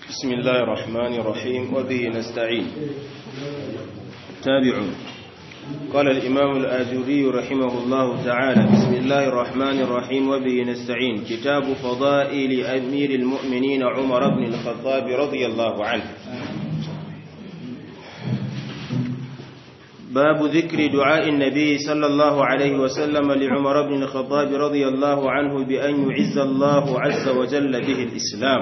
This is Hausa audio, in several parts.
بسم الله الرحمن الرحيم وبه نستعين تابعون قال الإمام الآجري رحمه الله تعالى بسم الله الرحمن الرحيم وبه نستعين كتاب فضائل أمير المؤمنين عمر بن الخطاب رضي الله عنه باب ذكر دعاء النبي صلى الله عليه وسلم لعمر بن الخطاب رضي الله عنه بأن يعز الله عز وجل به الإسلام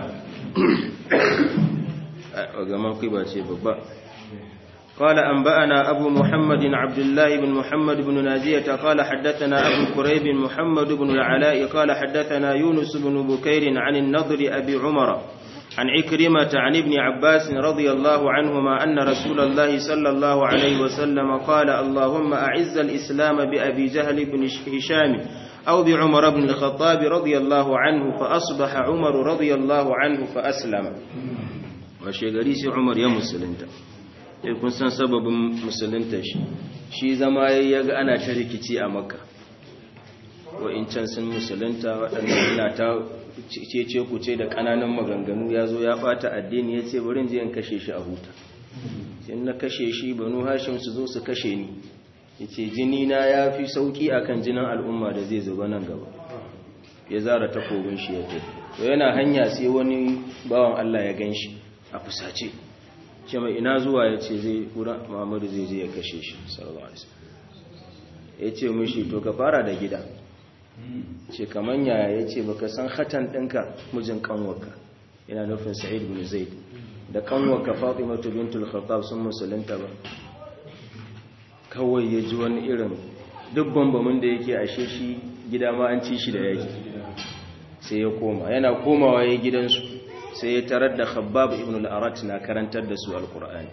قال أنبأنا أبو محمد عبد الله بن محمد بن ناجية قال حدثنا أبو كريب محمد بن العلاء قال حدثنا يونس بن بكير عن النضر أبي عمر عن عكرمة عن ابن عباس رضي الله عنهما أن رسول الله صلى الله عليه وسلم قال اللهم أعز الإسلام بأبي جهل بن هشام أو بعمر بن الخطاب رضي الله عنه فأصبح عمر رضي الله عنه فأسلم وشيغريس عمر يا مسلمتا kun san sababin musulunta shi shi zama ya ga ana ta rikici a makka wa'incan sun musulunta waɗanda ina ta cece ku ce da ƙananan maganganu ya zo ya ɓata addini ya ce bari je in kashe shi a huta sai na kashe shi banu hashim su zo su kashe ni ya ce jini na ya fi sauƙi a kan jinin al'umma da zai zuba nan gaba ya zara takobin shi ya tafi to yana hanya sai wani bawan allah ya gan shi a fusace ce mai ina zuwa ya ce zai wurin muhammadu zai je ya kashe shi sallallahu alaihi ya ce mishi to ka fara da gida ce kaman yaya ya ce baka san hatan ɗinka mijin kanwarka yana nufin sa'id bin zaid da kanwarka fatimatu bintul khattab sun musulunta ba kawai ya ji wani irin duk bambamin da yake ashe shi gida ma an ci shi da yaki sai ya koma yana komawa ya gidansu sai ya tarar da khabbab ibn al-arat na karantar da su alqur'ani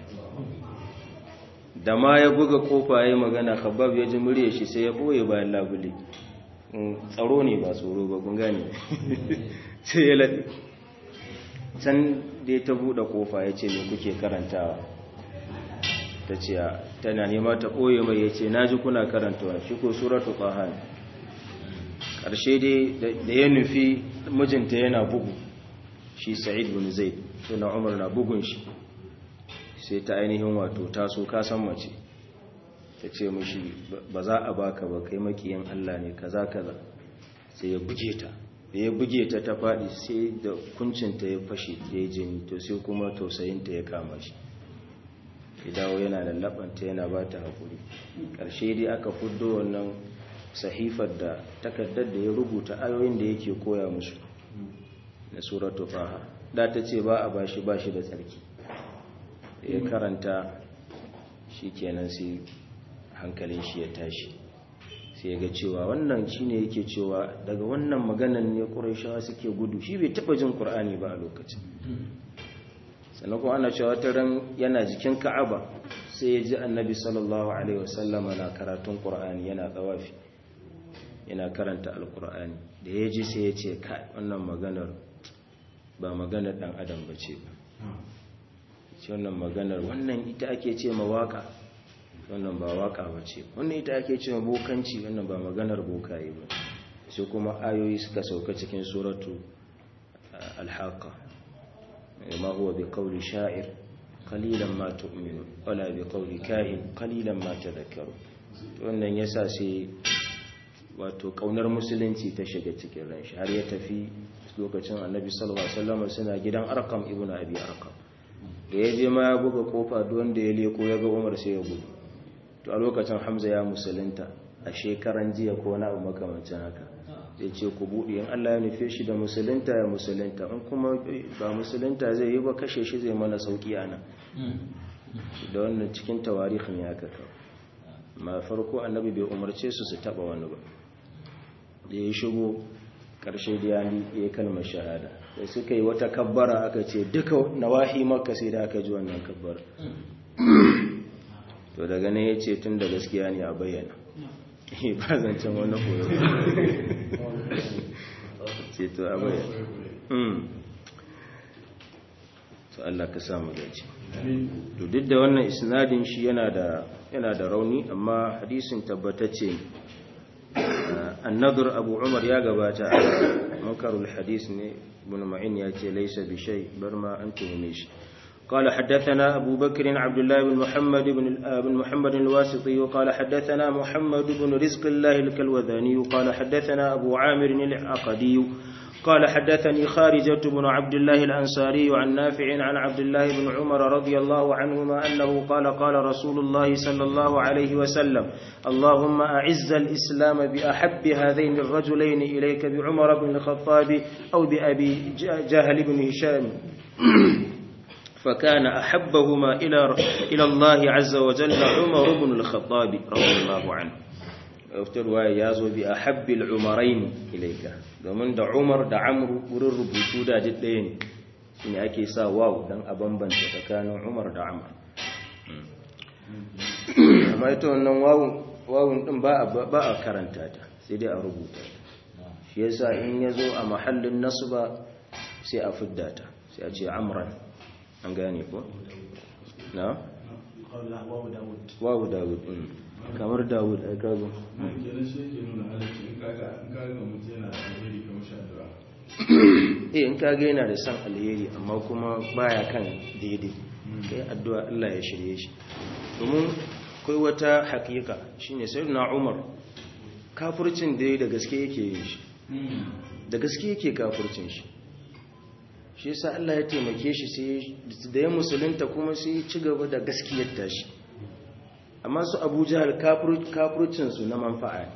da ma ya buga kofa yayin magana khabbab ya ji murya shi sai ya boye bayan labule tsaro ne ba tsoro ba kun gane sai ya laɗi can da ya ta buɗe kofa ya ce me kuke karantawa ta ce tana nema ta ɓoye mai ya ce na ji kuna karantawa shi ko suratu ƙahan ƙarshe dai da ya nufi mijinta yana bugu shi sa'id bin zaid suna umar na bugun shi sai ta ainihin wato taso kasan mace ta ce mushi ba za a baka ba kai makiyin Allah ne kaza kaza sai ya buge ta da ya buge ta ta faɗi sai da kuncinta ya fashe ya yi jini to sai kuma tausayinta ya kama shi ya dawo yana lallabanta yana ba ta haƙuri ƙarshe dai aka fuddo wannan sahifar da takardar da ya rubuta ayoyin da yake koya musu na suratu faha da ta ce ba a bashi bashi da tsarki ya karanta shi kenan sai hankalin shi ya tashi sai ya ga cewa wannan shine yake cewa daga wannan maganan ne ƙurayshawa suke gudu shi bai taɓa jin ƙur'ani ba a lokacin sannan kuma ana cewa ta ran yana jikin ka'aba sai ya ji annabi sallallahu alaihi wasallama na karatun ƙur'ani yana tsawafi yana karanta alƙur'ani da ya ji sai ya ce kai wannan maganar ba maganar ɗan adam ba ce ba wannan maganar wannan ita ake ce mawaka wannan ba waka ba ce wannan ita ake cewa bokanci wannan ba maganar bokaye ba sai kuma ayoyi suka sauka cikin suratu alhaka ma huwa bi qawli sha'ir qalilan ma tu'minu wala bi qawli kahin qalilan ma tadhakkaru wannan yasa sai wato kaunar musulunci ta shiga cikin ran shi har ya tafi lokacin annabi sallallahu alaihi wasallam suna gidan arqam ibnu abi arqam da ya je ma ya buga kofa duk wanda ya leko ya ga umar sai ya gudu to a lokacin hamza ya musulunta a shekaran jiya ko na abu makamancin haka zai ce ku buɗe in allah ya nufe shi da musulunta ya musulunta in kuma ba musulunta zai yi ba kashe shi zai mana sauƙi a nan da wannan cikin tawarihin ya kaka ma farko annabi bai umarce su su taɓa wani ba da ya shigo ƙarshe da ya yi kalmar shahada da suka yi wata kabbara aka ce duka nawahi maka sai da aka ji wannan kabbara to daga nan ya ce tun da gaskiya ne a bayyana ba zancen wani koyo ce to a bayyana to Allah ka samu gaci to duk da wannan isnadin shi yana da yana da rauni amma hadisin tabbatacce annadur abu umar ya gabata munkarul hadis ne ibn ma'in ya ce laysa bi shay bar ma an tuhume shi قال حدثنا أبو بكر عبد الله بن محمد بن بن محمد الواسطي قال حدثنا محمد بن رزق الله الكلوذاني قال حدثنا أبو عامر العقدي قال حدثني خارجة بن عبد الله الأنصاري عن نافع عن عبد الله بن عمر رضي الله عنهما أنه قال قال رسول الله صلى الله عليه وسلم اللهم أعز الإسلام بأحب هذين الرجلين إليك بعمر بن الخطاب أو بأبي جهل بن هشام فكان أحبهما إلى إلى الله عز وجل عمر بن الخطاب رضي الله عنه افتروا يازو بأحب العمرين إليك domin da Umar da Amr wurin rubutu da duk ɗaya ne shine ake sa waw dan a bambanta tsakanin Umar da Amr amma ita wannan wawun wawun din ba a ba a karanta ta sai dai a rubuta ta shi yasa in yazo a mahallin nasba sai a fidda ta sai a ce Amran an gane ko na wawu dawud kamar dawud a kago eh in kaga yana da san alheri amma kuma baya kan daidai kai addu'a Allah ya shirye shi domin kai wata hakika shine sayyidina Umar kafircin da da gaske yake yin shi da gaske yake kafircin shi shi yasa Allah ya taimake shi sai da ya musulunta kuma sai ya ci gaba da gaskiyar tashi amma su Abu Jahal kafircin su na manfa'a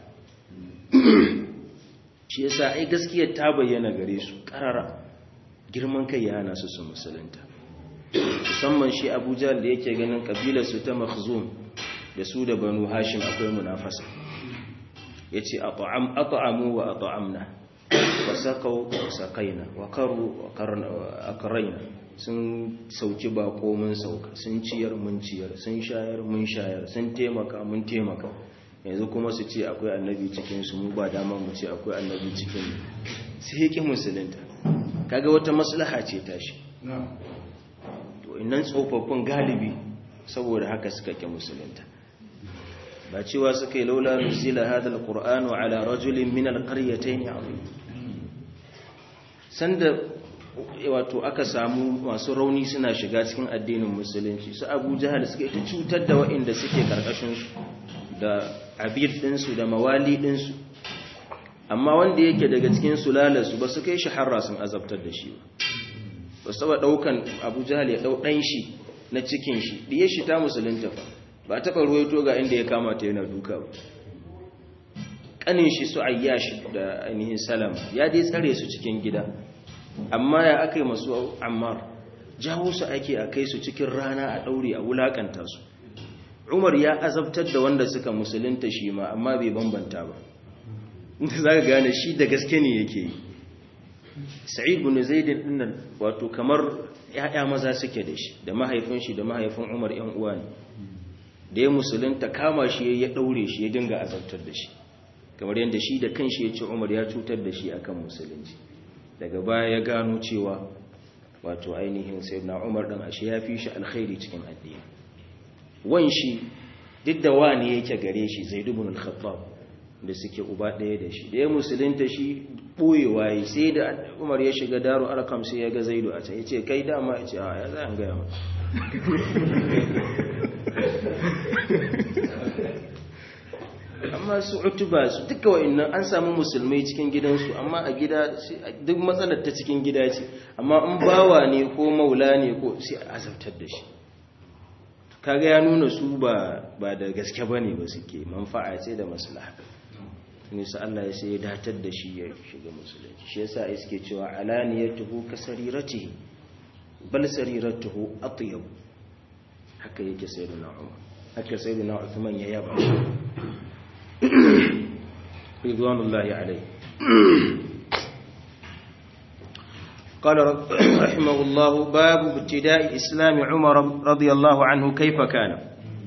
shi yasa ai gaskiyar ta bayyana gare su karara girman kai ya hana su su musulunta musamman shi Abu Jahal da yake ganin kabilar su ta Makhzum da su da Banu Hashim akwai munafasa yace at'am at'amu wa at'amna wasakau wasakaina wakaru akaraina sun sauki bako mun sauka sun ciyar mun ciyar sun shayar mun shayar sun taimaka mun taimaka yanzu kuma su ce akwai annabi cikin su mu ba dama mu ce akwai annabi cikin mu sai yake musulunta kaga wata maslaha ce tashi to innan tsofaffin galibi saboda haka suka ke musulunta ba cewa suka yi laula nuzila hadha alqur'anu ala rajulin min alqaryatayn azim sanda wato aka samu masu rauni suna shiga cikin addinin musulunci su Abu Jahal suka ita cutar da waɗanda suke karkashin su da abid din su da mawali din su amma wanda yake daga cikin sulalarsu ba su kai shi harra sun azabtar da shi ba ba saba daukan Abu Jahal ya dau dan shi na cikin shi diye shi ta musulunta fa ba taɓa ruwaito ga inda ya kamata yana duka ba ƙanin shi su ayyashi da ainihin salam ya dai tsare su cikin gida amma ya aka yi masu ammar jawo su ake a kai su cikin rana a ɗaure a wulaƙanta su umar ya azabtar da wanda suka musulunta shi ma amma bai bambanta ba za ka gane shi da gaske ne yake yi sa'id bin zaidin dinnan wato kamar ya'ya maza suke da shi da mahaifin shi da mahaifin umar yan uwa ne da ya musulunta kama shi ya daure shi ya dinga azabtar da shi kamar yadda shi da kanshi ya ce umar ya cutar da shi akan musulunci daga baya ya gano cewa wato ainihin sayyidina umar dan ashe ya fi shi alkhairi cikin addini wan shi duk da wani yake gare shi zaid ibn al-khattab da suke uba ɗaya da shi da ya musulunta shi ɓoyewa yi sai da umar ya shiga daru arkam sai ya ga zaidu a can ya ce kai dama ya ce a ya za a gaya ma amma su utuba su duka wa'annan an samu musulmai cikin gidansu amma a gida duk matsalar ta cikin gida ce amma in bawa ne ko maula ne ko sai a azabtar da shi kaga ya nuna su ba da gaske ba ne ba suke manfa'a ce da maslaha ne sa Allah ya sai ya datar da shi ya shiga musulunci shi yasa ai suke cewa alaniyatuhu kasariratihi bal sariratuhu atyab haka yake sayyidina Umar haka sayyidina Uthman ya yaba ridwanullahi alayhi قال رحمه الله باب ابتداء إسلام عمر رضي الله عنه كيف كان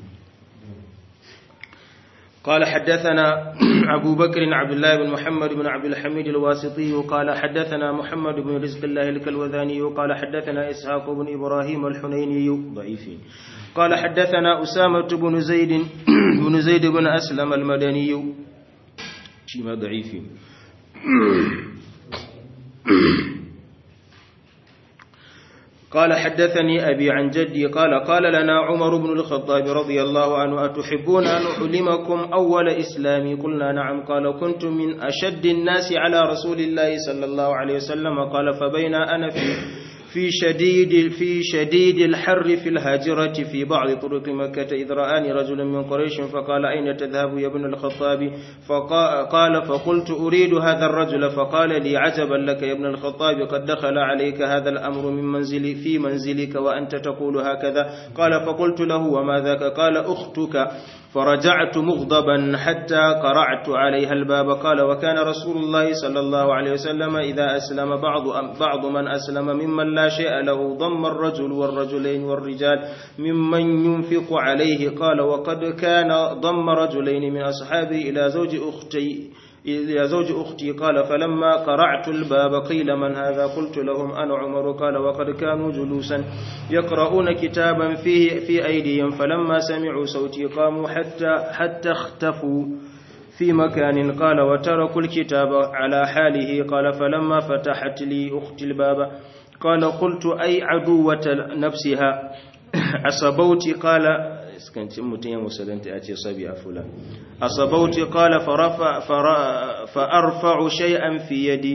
قال حدثنا أبو بكر عبد الله بن محمد بن عبد الحميد الواسطي قال حدثنا محمد بن رزق الله الكلوذاني قال حدثنا إسحاق بن إبراهيم الحنيني ضعيفين قال حدثنا أسامة بن زيد بن زيد بن أسلم المدني شيما ضعيفين قال حدثني أبي عن جدي قال قال لنا عمر بن الخطاب رضي الله عنه أتحبون أن أعلمكم أول إسلامي قلنا نعم قال كنت من أشد الناس على رسول الله صلى الله عليه وسلم قال فبين أنا في في شديد في شديد الحر في الهاجرة في بعض طرق مكة إذ رآني رجل من قريش فقال أين تذهب يا ابن الخطاب فقال فقلت أريد هذا الرجل فقال لي عجبا لك يا ابن الخطاب قد دخل عليك هذا الأمر من منزلي في منزلك وأنت تقول هكذا قال فقلت له وما ذاك قال أختك فرجعت مغضبا حتى قرعت عليها الباب قال وكان رسول الله صلى الله عليه وسلم إذا أسلم بعض بعض من أسلم ممن لا شيء له ضم الرجل والرجلين والرجال ممن ينفق عليه قال وقد كان ضم رجلين من أصحابه إلى زوج أختي إلى زوج أختي قال فلما قرعت الباب قيل من هذا قلت لهم أنا عمر قال وقد كانوا جلوسا يقرؤون كتابا فيه في أيديهم فلما سمعوا صوتي قاموا حتى حتى اختفوا في مكان قال وتركوا الكتاب على حاله قال فلما فتحت لي أختي الباب قال قلت أي عدوة نفسها عصبوتي قال iskanci mutum ya musulunta ya ce sabi a fula a sabauti kala fa'arfa'u shay'an fi yadi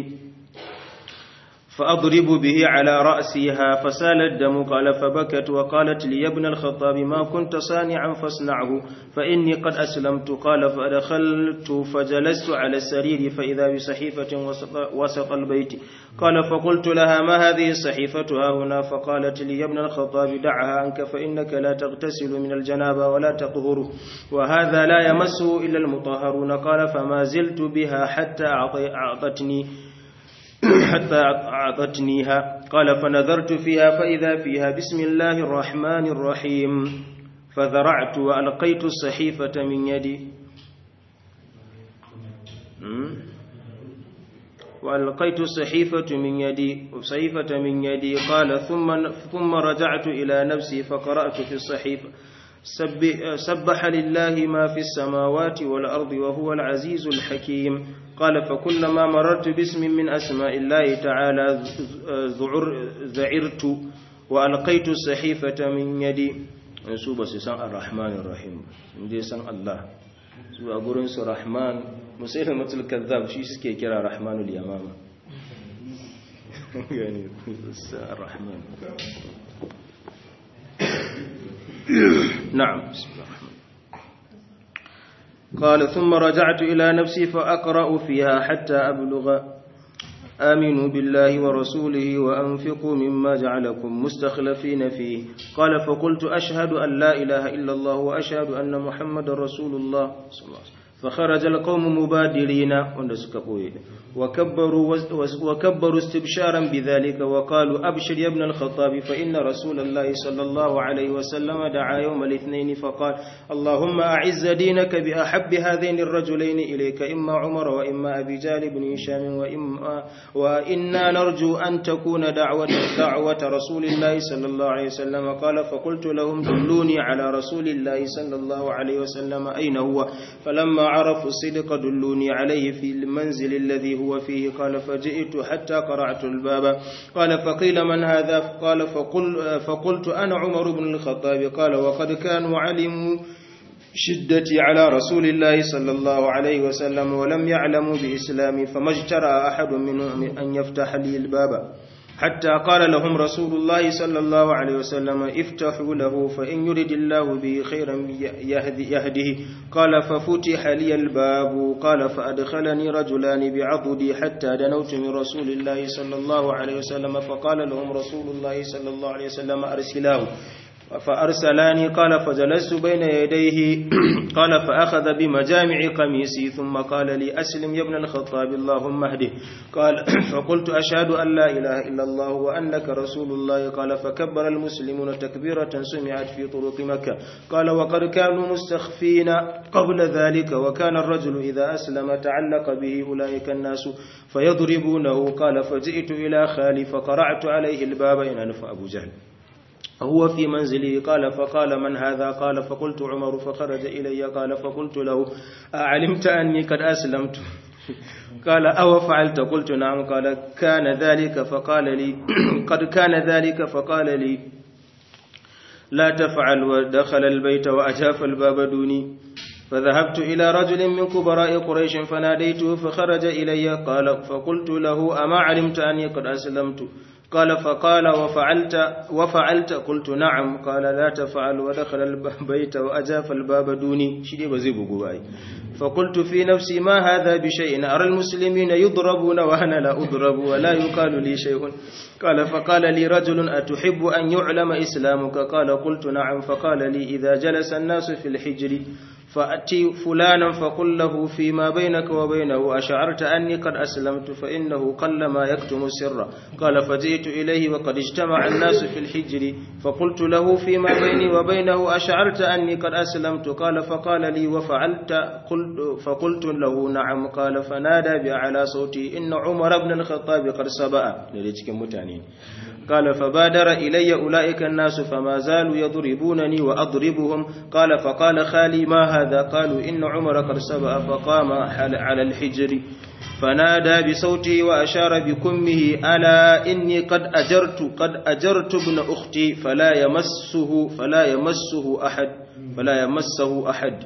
فأضرب به على رأسها فسال الدم قال فبكت وقالت لي يا ابن الخطاب ما كنت صانعا فاصنعه فإني قد أسلمت قال فدخلت فجلست على السرير فإذا بصحيفة وسط, وسط البيت قال فقلت لها ما هذه الصحيفة ها هنا فقالت لي يا ابن الخطاب دعها عنك فإنك لا تغتسل من الجنابة ولا تطهر وهذا لا يمسه إلا المطهرون قال فما زلت بها حتى أعطتني حتى أعطتنيها قال فنظرت فيها فإذا فيها بسم الله الرحمن الرحيم فذرعت وألقيت الصحيفة من يدي وألقيت الصحيفة من يدي صحيفة من يدي قال ثم ثم رجعت إلى نفسي فقرأت في الصحيفة سبح لله ما في السماوات والأرض وهو العزيز الحكيم قال فكلما مررت باسم من أسماء الله تعالى ذعرت وألقيت الصحيفة من يدي su ba su san ar-rahman ar-rahim sun je san Allah su a gurin su rahman musailin matul kazzab shi suke kira rahmanul yamama yani ar-rahman نعم بسم الله الرحمن قال ثم رجعت إلى نفسي فأقرأ فيها حتى أبلغ آمنوا بالله ورسوله وأنفقوا مما جعلكم مستخلفين فيه قال فقلت أشهد أن لا إله إلا الله وأشهد أن محمد رسول الله صلى الله عليه وسلم فخرج القوم مبادرين وكبروا, وكبروا استبشارا بذلك وقالوا أبشر يا ابن الخطاب فإن رسول الله صلى الله عليه وسلم دعا يوم الاثنين فقال اللهم أعز دينك بأحب هذين الرجلين إليك إما عمر وإما أبي جال بن هشام وإما وإنا نرجو أن تكون دعوة, دعوة رسول الله صلى الله عليه وسلم قال فقلت لهم دلوني على رسول الله صلى الله عليه وسلم أين هو فلما عرفوا الصدق دلوني عليه في المنزل الذي هو فيه قال فجئت حتى قرعت الباب قال فقيل من هذا قال فقل فقلت أنا عمر بن الخطاب قال وقد كانوا علموا شدتي على رسول الله صلى الله عليه وسلم ولم يعلموا بإسلامي فما اجترى أحد منهم أن يفتح لي الباب حتى قال لهم رسول الله صلى الله عليه وسلم افتحوا له فإن يرد الله به خيرا يهدي يهده قال ففتح لي الباب قال فأدخلني رجلان بعضدي حتى دنوت من رسول الله صلى الله عليه وسلم فقال لهم رسول الله صلى الله عليه وسلم أرسلاه فأرسلاني قال فجلست بين يديه قال فأخذ بمجامع قميصي ثم قال لي أسلم يا ابن الخطاب اللهم اهده قال فقلت أشهد أن لا إله إلا الله وأنك رسول الله قال فكبر المسلمون تكبيرة سمعت في طرق مكة قال وقد كانوا مستخفين قبل ذلك وكان الرجل إذا أسلم تعلق به أولئك الناس فيضربونه قال فجئت إلى خالي فقرعت عليه الباب إن أنف أبو جهل هو في منزله قال فقال من هذا قال فقلت عمر فخرج إلي قال فقلت له أعلمت أني قد أسلمت قال أو فعلت قلت نعم قال كان ذلك فقال لي قد كان ذلك فقال لي لا تفعل ودخل البيت وأجاف الباب دوني فذهبت إلى رجل من كبراء قريش فناديته فخرج إلي قال فقلت له أما علمت أني قد أسلمت قال فقال وفعلت وفعلت قلت نعم قال لا تفعل ودخل البيت وأجاف الباب دوني شيء بزيب قبائي فقلت في نفسي ما هذا بشيء أرى المسلمين يضربون وأنا لا أضرب ولا يقال لي شيء قال فقال لي رجل أتحب أن يعلم إسلامك قال قلت نعم فقال لي إذا جلس الناس في الحجر فأتي فلانا فقل له فيما بينك وبينه أشعرت أني قد أسلمت فإنه قل ما يكتم السر قال فجئت إليه وقد اجتمع الناس في الحجر فقلت له فيما بيني وبينه أشعرت أني قد أسلمت قال فقال لي وفعلت قلت فقلت له نعم قال فنادى بأعلى صوتي إن عمر بن الخطاب قد سبأ متانين قال فبادر إلي أولئك الناس فما زالوا يضربونني وأضربهم قال فقال خالي ما هذا قالوا إن عمر قد سبأ فقام على الحجر فنادى بصوته وأشار بكمه ألا إني قد أجرت قد أجرت ابن أختي فلا يمسه فلا يمسه أحد فلا يمسه أحد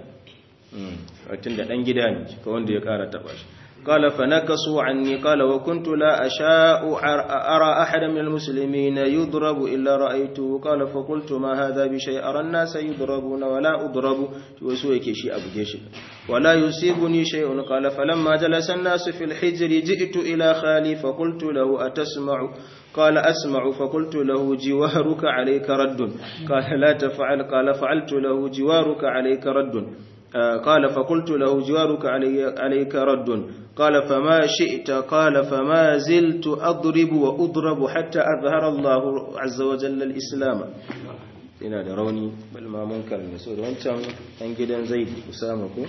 tunda dan gida ne ka wanda ya kara taba shi قال فنكسوا عني قال وكنت لا أشاء أرى أحد من المسلمين يضرب إلا رأيته قال فقلت ما هذا بشيء أرى الناس يضربون ولا أضرب وسويك شيء أبو جيش ولا يصيبني شيء قال فلما جلس الناس في الحجر جئت إلى خالي فقلت له أتسمع قال أسمع فقلت له جوارك عليك رد قال لا تفعل قال فعلت له جوارك عليك رد قال فقلت له جوارك علي عليك رد قال فما شئت قال فما زلت أضرب وأضرب حتى أظهر الله عز وجل الإسلام ina da rauni bal ma munkar ne so da wancan dan gidan Zaid Usama ko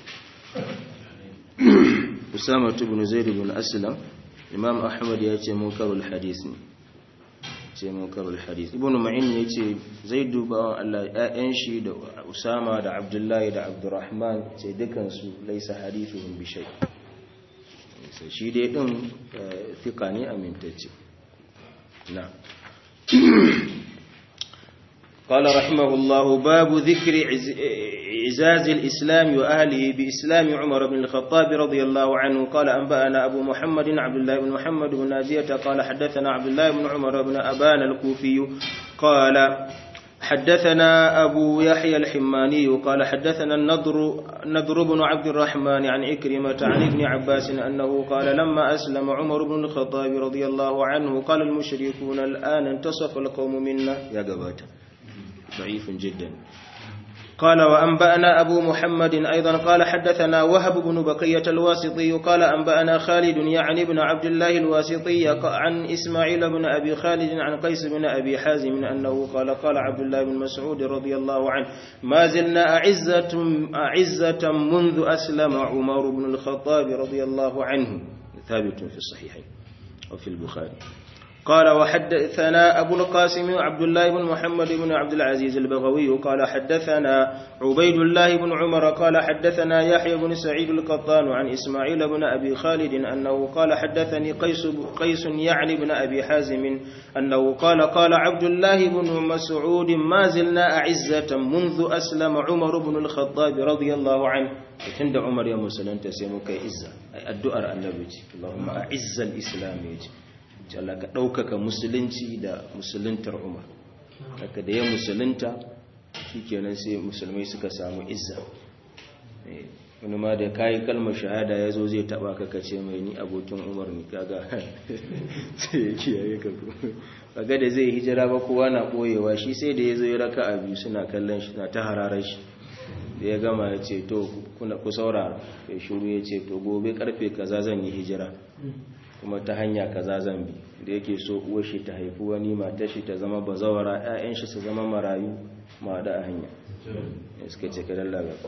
Usama ibn Zaid ibn Aslam Imam Ahmad ya ce munkarul hadith ne ce munkarul hadith Ibn Ma'in ya ce Zaid bawan Allah ƴaƴan shi da Usama da Abdullahi da Abdurrahman ce dukan su laysa hadithuhum bi shay sai shi dai din fika ne amintacce na قال رحمه الله باب ذكر عزاز الإسلام وأهله بإسلام عمر بن الخطاب رضي الله عنه قال أنبأنا أبو محمد عبد الله بن محمد بن نازية قال حدثنا عبد الله بن عمر بن أبان الكوفي قال حدثنا أبو يحيى الحماني قال حدثنا النضر, النضر بن عبد الرحمن عن إكرمة عن ابن عباس أنه قال لما أسلم عمر بن الخطاب رضي الله عنه قال المشركون الآن انتصف القوم منا يا قباته ضعيف جدا قال وأنبأنا أبو محمد أيضا قال حدثنا وهب بن بقية الواسطي قال أنبأنا خالد يعني بن عبد الله الواسطي عن إسماعيل بن أبي خالد عن قيس بن أبي حازم أنه قال قال عبد الله بن مسعود رضي الله عنه ما زلنا أعزة, أعزة منذ أسلم عمر بن الخطاب رضي الله عنه ثابت في الصحيحين وفي البخاري قال وحدثنا أبو القاسم عبد الله بن محمد بن عبد العزيز البغوي قال حدثنا عبيد الله بن عمر قال حدثنا يحيى بن سعيد القطان عن إسماعيل بن أبي خالد أنه قال حدثني قيس, قيس يعني بن أبي حازم أنه قال قال عبد الله بن مسعود ما زلنا أعزة منذ أسلم عمر بن الخطاب رضي الله عنه tun da umar ya musulunta sai muka izza addu'ar annabi ce Allahumma a'izza al-islam yace Allah ka ɗaukaka musulunci da musuluntar umar haka da ya musulunta shikenan sai musulmai suka samu izza wani ma da kayi kalmar shahada ya zo zai taba ka kace mai ni abokin umar ni kaga sai ya kiyaye ka kaga da zai hijira ba kowa na boyewa shi sai da ya zo ya raka a biyu suna kallon shi na ta hararar shi da ya gama ya ce to ku saurara ya shuru ya ce to gobe karfe kaza zan yi hijira kuma ta hanya kaza zan bi da yake so uwar shi ta haifi wani matar shi ta zama bazawara ƴaƴan shi su zama marayu ma da a hanya suka ce ka dalla ga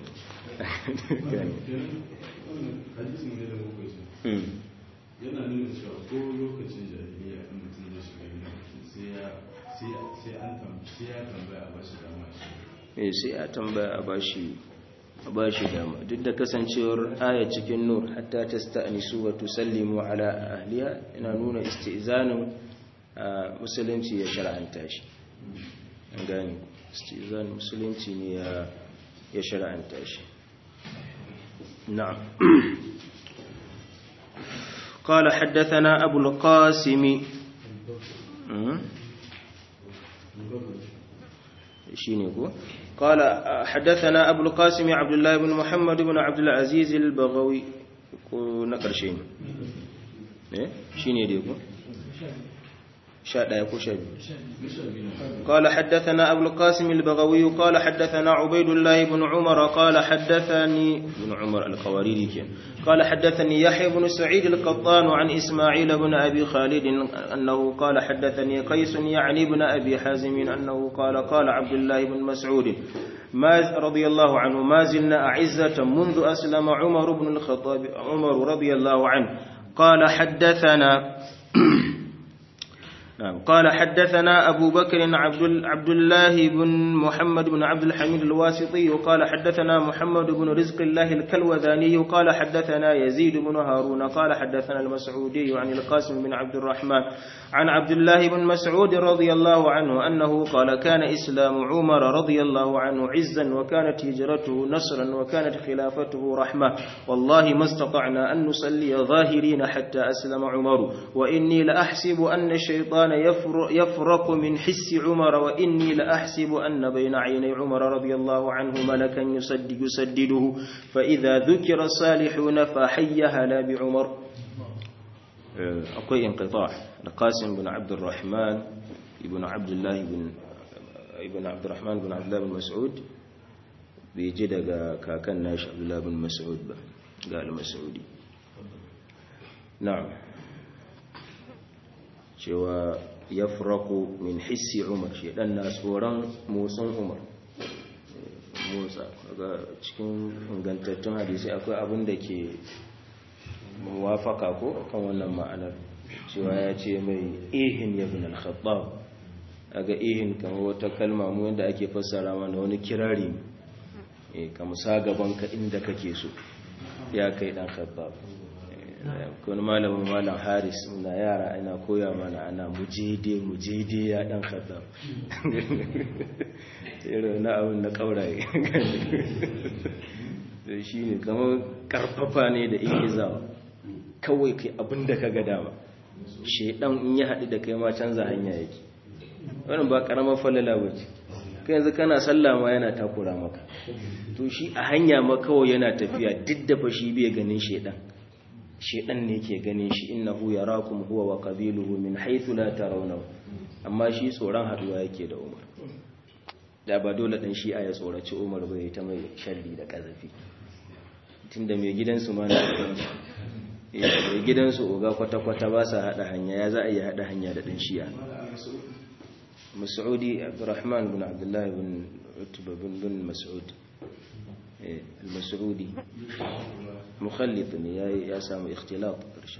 yana nuna cewa ko lokacin jahiliya in mutum ya shiga gida sai an tambaya a bashi dama shi sai a tambaya a bashi ba shi dama duk da kasancewar aya cikin nur hatta tasta'nisu wa tusallimu ala ahliha ina nuna isti'zanin musulunci ya shar'anta shi an gane istizan musulunci ne ya ya shar'anta shi na'am قال حدثنا أبو القاسم شينيكو قال حدثنا أبو القاسم عبد الله بن محمد بن عبد العزيز البغوي نقر شين شيني ديكو شاء لا يكون شاء قال حدثنا أبو القاسم البغوي قال حدثنا عبيد الله بن عمر قال حدثني بن عمر القواريري قال حدثني يحيى بن سعيد القطان عن إسماعيل بن أبي خالد أنه قال حدثني قيس يعني بن أبي حازم أنه قال قال عبد الله بن مسعود ما رضي الله عنه ما زلنا أعزة منذ أسلم عمر بن الخطاب عمر رضي الله عنه قال حدثنا نعم قال حدثنا أبو بكر عبد, عبد الله بن محمد بن عبد الحميد الواسطي قال حدثنا محمد بن رزق الله الكلوذاني قال حدثنا يزيد بن هارون قال حدثنا المسعودي عن القاسم بن عبد الرحمن عن عبد الله بن مسعود رضي الله عنه أنه قال كان إسلام عمر رضي الله عنه عزا وكانت هجرته نصرا وكانت خلافته رحمة والله ما استطعنا أن نصلي ظاهرين حتى أسلم عمر وإني لأحسب أن الشيطان يفرق من حس عمر وإني لأحسب أن بين عيني عمر رضي الله عنه ملكا يسدد يسدده فإذا ذكر الصالحون فحي هلا بعمر أقوي انقطاع القاسم بن عبد الرحمن ابن عبد الله بن ابن عبد الرحمن بن عبد الله بن مسعود بيجي daga kakan nashi Abdullah bin Mas'ud ba ga al-Mas'udi na'am cewa yafraqu min hissi Umar shedan na tsoron motsin Umar motsa daga cikin ingantattun hadisi akwai abin da ke muwafaka ko kan wannan ma'anar cewa ya ce mai ihin ya bin al-khattab aga ihin kamar wata kalma mu yadda ake fassara mana wani kirari eh ka musa gaban ka inda kake so ya kai dan khattab kun malamin malam haris na yara ina koya mana ana mujede mujede ya dan khattab irin na abin na kauraye da shi ne kamar karfafa ne da ikizawa kawai kai abin da ka ga dama shaidan in ya haɗu da kai ma canza hanya yake wannan ba karamar falala ba ce kai yanzu kana sallah ma yana takura maka to shi a hanya ma kawai yana tafiya duk da fa shi bai ganin shaidan shaidan ne ke ganin shi innahu yarakum huwa wa qabiluhu min haythu la tarawnahu amma shi tsoron haduwa yake da Umar da ba dole dan shi ya tsoraci Umar bai ta mai sharri da kazafi tunda mai gidansu ma na mai gidansu oga kwata-kwata ba sa hada hanya ya za a yi hada hanya da dan shi'a مسعودي عبد الرحمن بن عبد الله بن عتبة بن بن مسعود المسعودي مخلط يا يا سامي اختلاط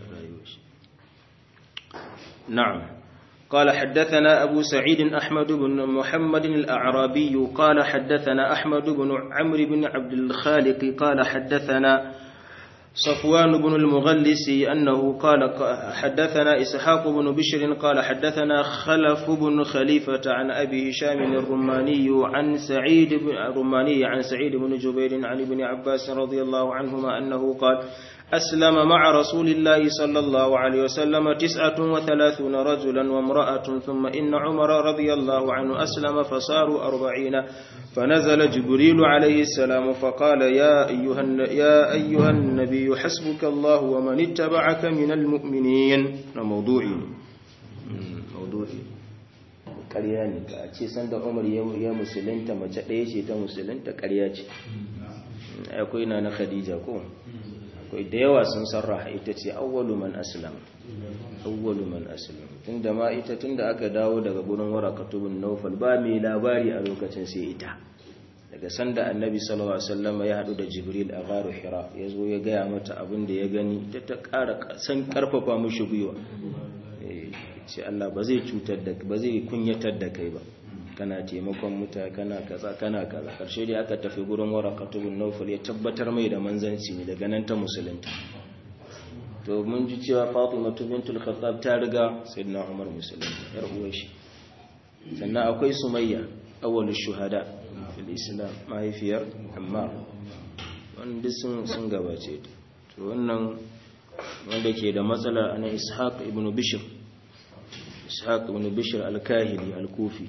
نعم قال حدثنا أبو سعيد أحمد بن محمد الأعرابي قال حدثنا أحمد بن عمرو بن عبد الخالق قال حدثنا صفوان بن المغلس أنه قال حدثنا إسحاق بن بشر قال حدثنا خلف بن خليفة عن أبي هشام الرماني عن سعيد بن الرماني عن سعيد بن جبير عن ابن عباس رضي الله عنهما أنه قال أسلم مع رسول الله صلى الله عليه وسلم تسعة وثلاثون رجلا وامرأة ثم إن عمر رضي الله عنه أسلم فصاروا أربعين فنزل جبريل عليه السلام فقال يا أيها, يا أيها النبي حسبك الله ومن اتبعك من المؤمنين موضوعي موضوعي ƙarya ne ka ce sanda umar ya musulunta mace ɗaya ce ta musulunta ƙarya ce akwai na na khadija ko akwai da yawa sun sarraha ita ce awwalu man aslam awwalu man aslam tunda ma ita tunda aka dawo daga gurin warakatubun nawfal ba mai labari a lokacin sai ita daga sanda annabi sallallahu alaihi wasallam ya hadu da jibril a gharu hira yazo ya gaya mata abin da ya gani ta ta ƙara san karfafa mushi gwiwa ce Allah ba zai cutar da ba zai kunyatar da kai ba kana taimakon mutane kana kaza kana kaza karshe dai aka tafi gurin warakatu bin nawfal ya tabbatar mai da manzanci ne daga nan ta musulunta to mun ji cewa Fatima bintul Khattab ta riga sayyidina Umar musulunta yar uwar shi sannan akwai Sumayya awwalush shuhada fil Islam mahaifiyar Ammar wanda sun sun gabace ta to wannan wanda ke da matsala ana Ishaq ibn Bishr Ishaq ibn Bishr al-Kahili al-Kufi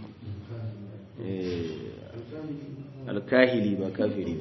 alkahili ba kafiri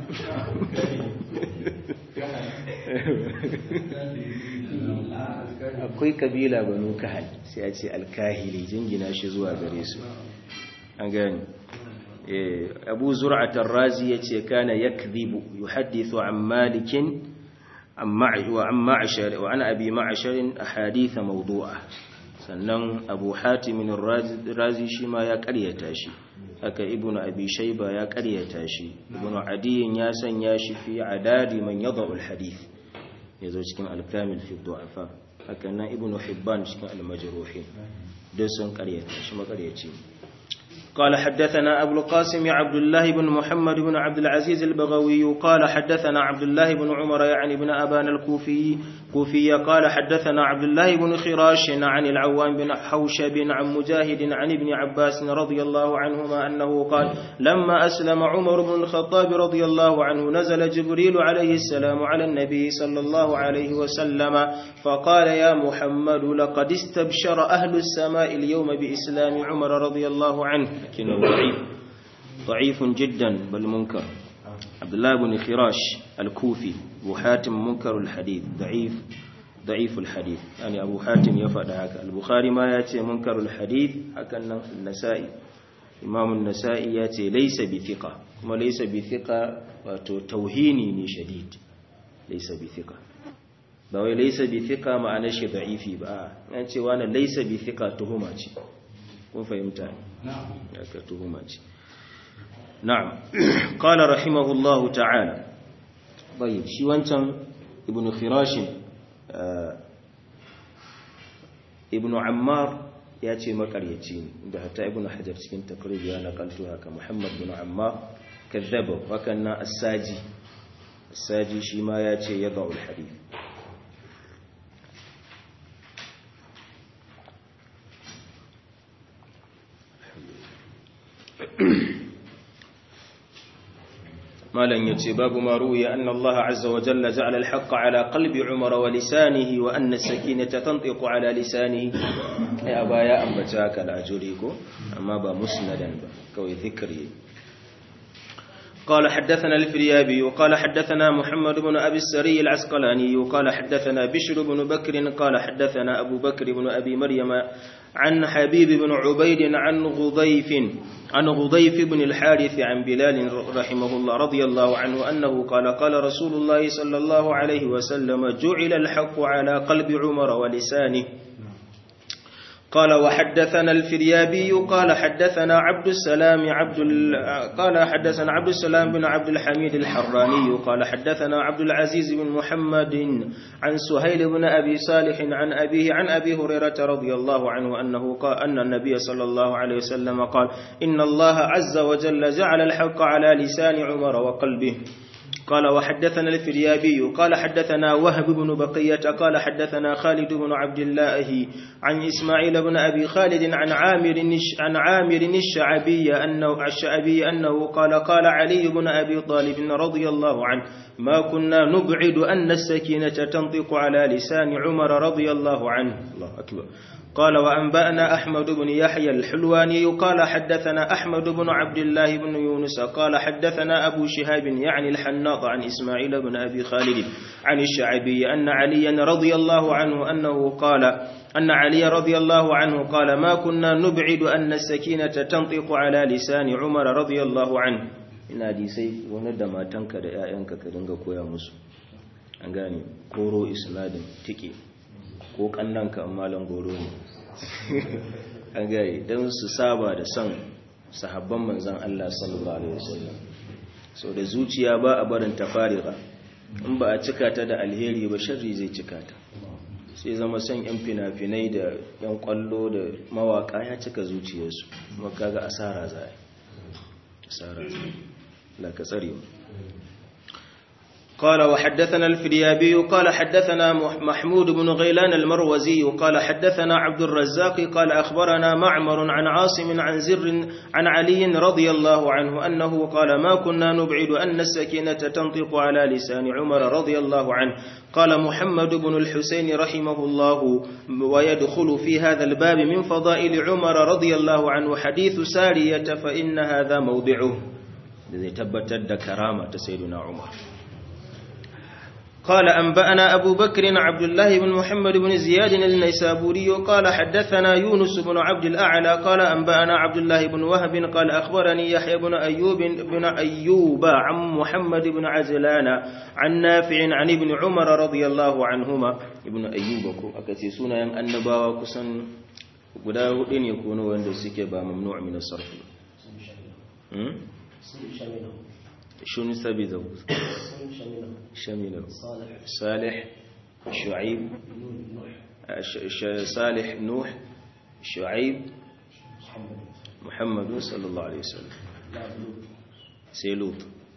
akwai kabila banu kahal sai a ce alkahili jingina shi zuwa gare su an gani abu zur'atar razi ya ce kana ya kribu yi haddithu an malikin wa an abi ma'asharin a haditha maudu'a sannan abu hatimin razi shi ma ya karyata shi haka ibn abi shayba ya karyata shi ibn adiyin ya sanya shi fi adadi man yadau alhadith yazo cikin al-kamil fi du'afa haka nan ibn hibban cikin al-majruhin duk sun karyata shi makaryaci قال حدثنا أبو القاسم عبد الله بن محمد بن عبد العزيز البغوي قال حدثنا عبد الله بن عمر يعني بن أبان الكوفي كوفي قال حدثنا عبد الله بن خراش عن العوام بن حوشب عن مجاهد عن ابن عباس رضي الله عنهما أنه قال لما أسلم عمر بن الخطاب رضي الله عنه نزل جبريل عليه السلام على النبي صلى الله عليه وسلم فقال يا محمد لقد استبشر أهل السماء اليوم بإسلام عمر رضي الله عنه لكنه ضعيف ضعيف جدا بل منكر عبد الله بن خراش الكوفي أبو حاتم منكر الحديث ضعيف ضعيف الحديث يعني أبو حاتم يفعل هكا البخاري ما يأتي منكر الحديث هكا النسائي إمام النسائي يأتي ليس بثقة كما ليس بثقة توهيني شديد ليس بثقة bawai laisa bi thika ma'anar shi da'ifi ba an ce wani laisa bi thika tuhuma ce kun fahimta ne aka tuhuma ce na'am qala rahimahullahu ta'ala bai shi wancan ibn khirashin ibn ammar ya ce makaryaci ne da hatta ibn hajar cikin takrib ya nakaltu haka muhammad bin ammar kazzaba wakan na as-saji as-saji shi ma ya ce ya da'ul hadith malan yace babu ma ruwiya anna Allah azza wa jalla ja'ala al-haqqa ala qalbi Umar wa lisanihi wa anna as-sakinata tantiqu ala lisanihi ai abaya ambata ka da ajuri ko amma ba musnadan ba kawai zikri قال حدثنا الفريابي قال حدثنا محمد بن أبي السري العسقلاني قال حدثنا بشر بن بكر قال حدثنا أبو بكر بن أبي مريم عن حبيب بن عبيد عن غضيف عن غضيف بن الحارث عن بلال رحمه الله رضي الله عنه أنه قال قال رسول الله صلى الله عليه وسلم جعل الحق على قلب عمر ولسانه قال وحدثنا الفريابي قال حدثنا عبد السلام عبد ال... قال حدثنا عبد السلام بن عبد الحميد الحراني قال حدثنا عبد العزيز بن محمد عن سهيل بن ابي صالح عن ابيه عن ابي هريره رضي الله عنه انه قال ان النبي صلى الله عليه وسلم قال ان الله عز وجل جعل الحق على لسان عمر وقلبه قال وحدثنا الفريابي قال حدثنا وهب بن بقية قال حدثنا خالد بن عبد الله عن إسماعيل بن أبي خالد عن عامر عن عامر الشعبي أنه الشعبي أنه قال قال علي بن أبي طالب رضي الله عنه ما كنا نبعد أن السكينة تنطق على لسان عمر رضي الله عنه الله أكبر قال وأنبأنا أحمد بن يحيى الحلواني قال حدثنا أحمد بن عبد الله بن يونس قال حدثنا أبو شهاب يعني الحناط عن إسماعيل بن أبي خالد عن الشعبي أن عليا رضي الله عنه أنه قال أن علي رضي الله عنه قال ما كنا نبعد أن السكينة تنطق على لسان عمر رضي الله عنه ina hadisai wani da matanka da 'ya'yanka ka dinga koya musu an gane koro isnadin tike ko kannanka malan goro ne an gane don su saba da son sahabban manzan Allah sallallahu alaihi wasallam so da zuciya ba a barin ta fariga in ba a cika ta da alheri ba sharri zai cika ta sai zama son yan fina-finai da yan kwallo da mawaka ya cika zuciyarsu kuma kaga asara za a asara za la ka tsare mu قال وحدثنا الفريابي قال حدثنا محمود بن غيلان المروزي قال حدثنا عبد الرزاق قال أخبرنا معمر عن عاصم عن زر عن علي رضي الله عنه أنه قال ما كنا نبعد أن السكينة تنطق على لسان عمر رضي الله عنه قال محمد بن الحسين رحمه الله ويدخل في هذا الباب من فضائل عمر رضي الله عنه حديث سارية فإن هذا موضعه الذي تبتد كرامة سيدنا عمر قال أنبأنا أبو بكر عبد الله بن محمد بن زياد النيسابوري قال حدثنا يونس بن عبد الأعلى قال أنبأنا عبد الله بن وهب قال أخبرني يحيى بن أيوب بن أيوب عن محمد بن عزلان عن نافع عن ابن عمر رضي الله عنهما ابن أيوب أكتي سنة النبا كسن guda hudu ne kono wanda suke ba mamnu min as-sarf شنو سبي ذو شميل صالح شعيب صالح نوح شعيب محمد صلى الله عليه وسلم سيلوط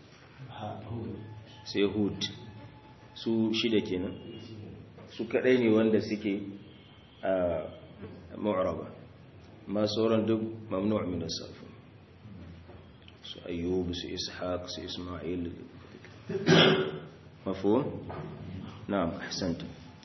سيهود su shida kenan su kadai ne wanda suke a mu'raba ma sauran duk mamnu' min as-sarf su ayyub su ishaq su isma'il مفهوم نعم أحسنت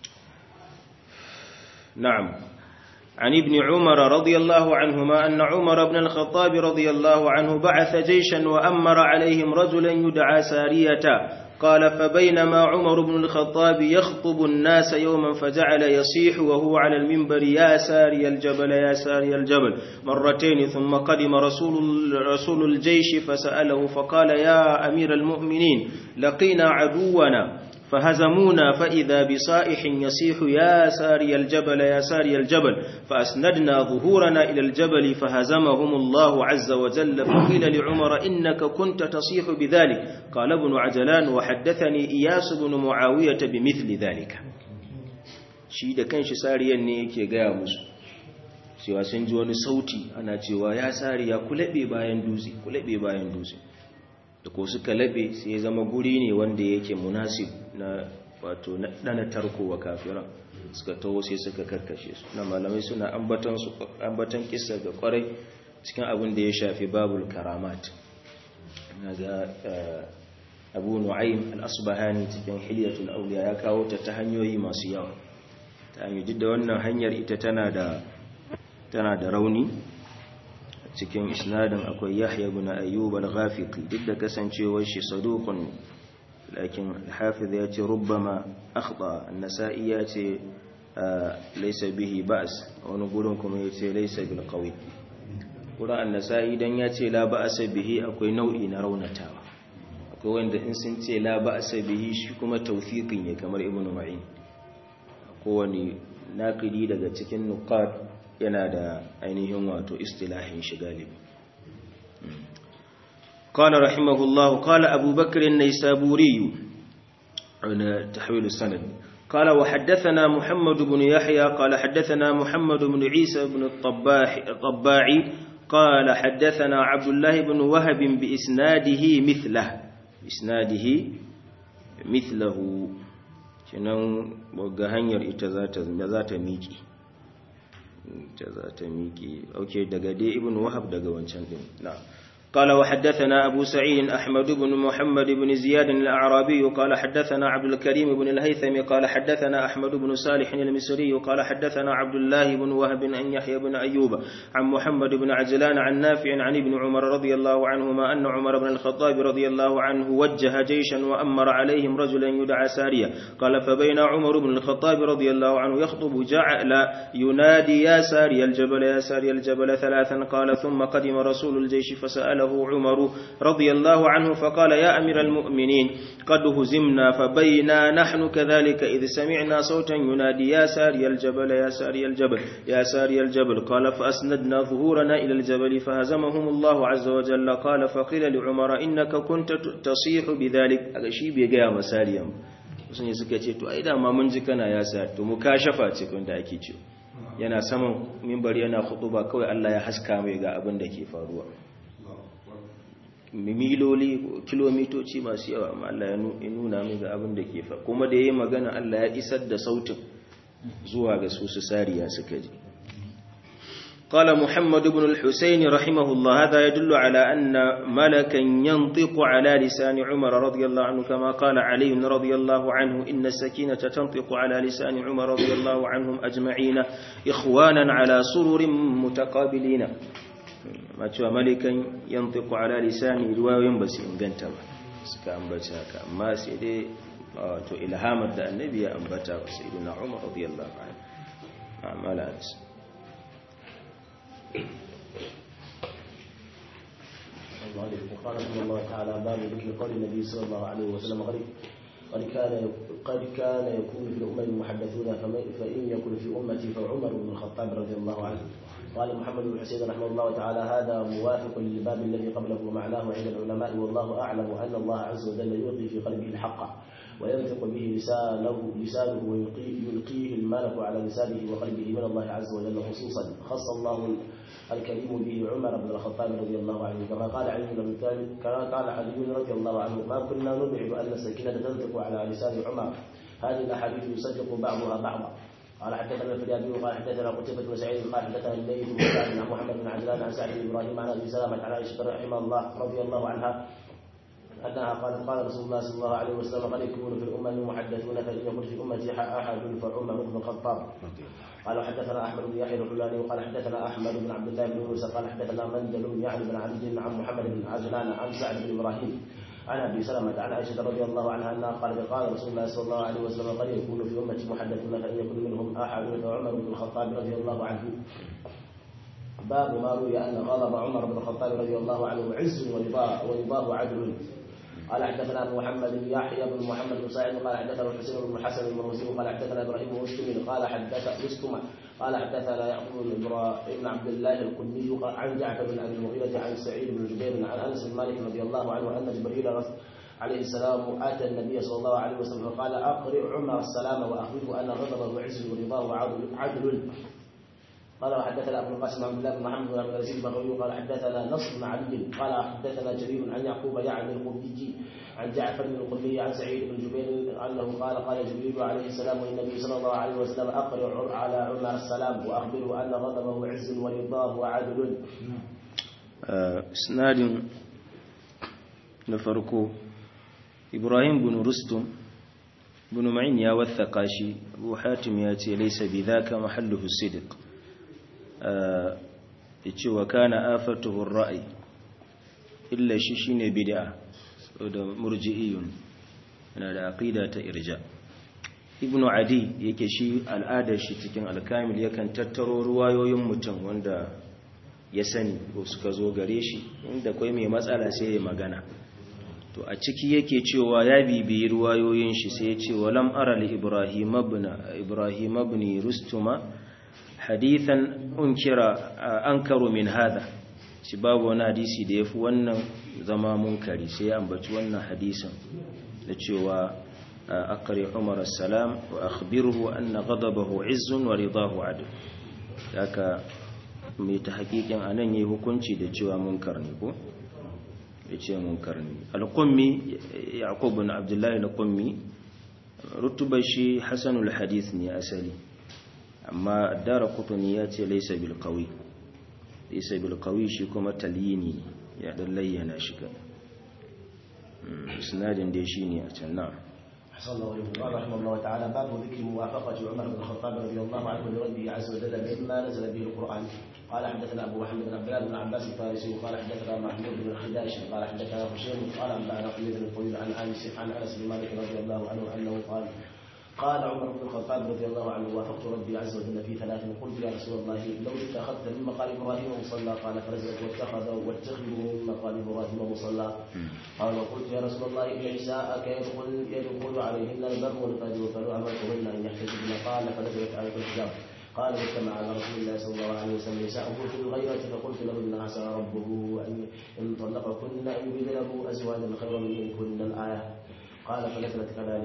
نعم عن ابن عمر رضي الله عنهما أن عمر بن الخطاب رضي الله عنه بعث جيشا وأمر عليهم رجلا يدعى سارية قال فبينما عمر بن الخطاب يخطب الناس يوما فجعل يصيح وهو على المنبر يا ساري الجبل يا ساري الجبل مرتين ثم قدم رسول, رسول الجيش فسأله فقال يا أمير المؤمنين لقينا عدونا فهزمونا فإذا بصائح يصيح يا ساري الجبل يا ساري الجبل فأسندنا ظهورنا إلى الجبل فهزمهم الله عز وجل فقيل لعمر إنك كنت تصيح بذلك قال ابن عجلان وحدثني إياس بن معاوية بمثل ذلك shi da kanshi sariyan ne yake gaya musu cewa sun ji wani sauti ana cewa ya sariya ku laɓe bayan dutse ku laɓe bayan dutse da ko suka laɓe sai ya zama guri ne wanda yake munasib na wato na dana tarko wa kafira suka taho sai suka karkashe su na malamai suna ambatan su ambatan kissa ga kwarai cikin abin da ya shafi babul karamat naga Abu Nu'aym al-Asbahani cikin Hilyatul Awliya ya kawo ta ta hanyoyi masu yawa ta hanyoyi duk da wannan hanyar ita tana da tana da rauni cikin isnadin akwai Yahya ibn Ayyub al-Ghafiqi duk da kasancewar shi saduqun lakin al-Hafiz ya ce rubbama akhta an-Nasa'i ya ce laysa bihi ba's wani gurin kuma ya ce laysa bil qawi gurin an-Nasa'i dan ya ce la ba'sa bihi akwai nau'i na raunatawa akwai wanda in sun ce la ba'sa bihi shi kuma tawfiqin ne kamar Ibn Ma'in kowane naqidi daga cikin nuqat yana da ainihin wato istilahin shi galibi قال رحمه الله قال أبو بكر النيسابوري عن تحويل السند قال وحدثنا محمد بن يحيى قال حدثنا محمد بن عيسى بن الطباح الطباعي قال حدثنا عبد الله بن وهب بإسناده مثله إسناده مثله kenan ga hanyar ita za ta miƙi ta za ta miƙi ok daga dai ibn wahab daga wancan din na قال وحدثنا أبو سعيد أحمد بن محمد بن زياد الأعرابي قال حدثنا عبد الكريم بن الهيثم قال حدثنا أحمد بن صالح المصري قال حدثنا عبد الله بن وهب أن يحيى بن أيوب عن محمد بن عجلان عن نافع عن ابن عمر رضي الله عنهما أن عمر بن الخطاب رضي الله عنه وجه جيشا وأمر عليهم رجلا يدعى ساريا قال فبين عمر بن الخطاب رضي الله عنه يخطب جعل ينادي يا ساري الجبل يا ساري الجبل ثلاثا قال ثم قدم رسول الجيش فسأل سأله عمر رضي الله عنه فقال يا أمير المؤمنين قد هزمنا فبينا نحن كذلك إذ سمعنا صوتا ينادي يا ساري الجبل يا ساري الجبل يا ساري الجبل قال فأسندنا ظهورنا إلى الجبل فهزمهم الله عز وجل قال فقيل لعمر إنك كنت تصيح بذلك أغشي بيقيا مساريا wasu ne suka ce to ai dama mun ji kana ya sa to mu kashafa ce kun da ake ce yana saman mimbar yana ba kawai Allah ya haska mai ga abin da ke faruwa miloli kilomitoci masu yawa amma Allah ya nuna mai ga abin da ke faruwa kuma da yayi magana Allah ya isar da sautin zuwa ga su su sariya suka ji قال محمد بن الحسين رحمه الله هذا يدل على أن ملكا ينطق على لسان عمر رضي الله عنه كما قال علي رضي الله عنه إن السكينة تنطق على لسان عمر رضي الله عنهم أجمعين إخوانا على سرر متقابلين ما تشوى ملكا ينطق على لسان رواية بس إن قنت سكا أنبتا ما سيدي تو إلهام النبي أنبتا سيدنا عمر رضي الله عنه ما لا أنسى قال رحمه الله تعالى باب ذكر قول النبي صلى الله عليه وسلم قد قد كان قد كان يكون في الامم المحدثون فان يكن في امتي فعمر بن الخطاب رضي الله عنه قال محمد بن حسين رحمه الله تعالى هذا موافق للباب الذي قبله ومعناه عند العلماء والله اعلم ان الله عز وجل يلقي في قلبه الحق وينطق به لسانه لسانه ويلقيه الملك على لسانه وقلبه من الله عز وجل خصوصا خص الله الكريم به عمر بن الخطاب رضي الله عنه كما قال علي بن ابي طالب كما قال علي رضي الله عنه ما كنا نبعد ان السكينه تنطق على لسان عمر هذه الاحاديث يصدق بعضها بعضا قال حدثنا الفريابي قال حدثنا قتيبة بن سعيد قال حدثنا الليث بن سعد عن محمد بن عجلان عن سعد بن ابراهيم عن ابي سلمة عن عائشة رحمه الله رضي الله عنها أنها قالت قال رسول الله صلى الله عليه وسلم قد يكون في الأمم محدثون فإن يكن في أمتي أحد فعمر بن الخطاب قال حدثنا أحمد بن يحيى الحلاني وقال حدثنا أحمد بن عبد الله بن موسى قال حدثنا مندل يعني بن عبد عن محمد بن عجلان عن سعد بن إبراهيم عن ابي سلمة عن عائشة رضي الله عنها انها قالت قال رسول الله صلى الله عليه وسلم قد يكون في امتي محدثون فان يكن منهم احد فعمر بن الخطاب رضي الله عنه باب ما روي ان غضب عمر بن الخطاب رضي الله عنه عز ورضاه ورضاه عدل قال حدثنا محمد بن يحيى بن محمد بن سعيد قال حدثنا الحسين بن الحسن المروزي قال حدثنا ابراهيم بن مسلم قال حدث مسلم قال حدثنا يعقوب بن ابراهيم عبد الله القني عن جعفر بن ابي المغيرة عن سعيد بن جبير عن انس بن مالك رضي الله عنه ان جبريل عليه السلام اتى النبي صلى الله عليه وسلم فقال اقرئ عمر السلام واخبره ان غضبه عز ورضاه عدل قال وحدثنا ابو القاسم عبد الله بن محمد بن عبد العزيز البغوي قال حدثنا نصر بن علي قال حدثنا جرير عن يعقوب يعني القبي عن جعفر بن القبي عن سعيد بن جبير انه قال قال جبريل عليه السلام والنبي صلى الله عليه وسلم اقرئ على عمر السلام واخبره ان غضبه عز ورضاه عدل. اسناد نفرقه ابراهيم بن رستم بن معين يا والثقاشي ابو حاتم ياتي ليس بذاك محله الصدق yace wa kana afatuhu ar-ra'i illa shi shine bid'a da murji'iyun yana da aqida ta irja ibnu adi yake shi al'adar shi cikin alkamil yakan tattaro ruwayoyin mutum wanda ya sani ko suka zo gare shi inda kai mai matsala sai ya magana to a ciki yake cewa ya bibiyi ruwayoyin shi sai ya ce walam ara li ibrahim ibn ibrahim ibn rustuma hadithan unkira ankaru min hada shi babu wani hadisi da yafi wannan zama munkari sai ya ambaci wannan hadisin da cewa aqri umar assalam wa akhbirhu anna ghadabahu izzun wa ridahu adl haka mai ta hakikin anan yayi hukunci da cewa munkar ne ko yace munkar ne al-qummi yaqub bin abdullah al-qummi rutubar shi hasanul hadith ne asali amma dara kutuni ya ce laisa bil qawi laisa bil qawi shi kuma talyini ya dan layyana shi ka isnadin dai shine a can na أحسن الله إليكم قال رحمه الله تعالى باب ذكر موافقة عمر بن الخطاب رضي الله عنه لربه عز وجل مما نزل به القرآن قال حدثنا أبو محمد بن عبد الله بن عباس الفارسي وقال حدثنا محمود بن الخداش قال حدثنا هشام قال أنبأنا حميد بن الطويل عن أنس عن أنس بن مالك رضي الله عنه أنه قال قال عمر بن الخطاب رضي الله عنه وافقت ربي عز وجل في ثلاث قلت يا رسول الله لو اتخذت من مقام ابراهيم مصلى قال فرزقت واتخذ واتخذوا من مقام ابراهيم مصلى قال وقلت يا رسول الله ان نساءك يدخل يدخل عليهن البر والفجر فلو امرتهن ان يحتجبن قال فنزلت عليك الحجاب قال واجتمع على رسول الله صلى الله عليه وسلم نساءه في الغيرة فقلت لهن عسى ربه ان ان طلقكن ان يبدله ازواجا خيرا منكن الايه قال فنزلت كذلك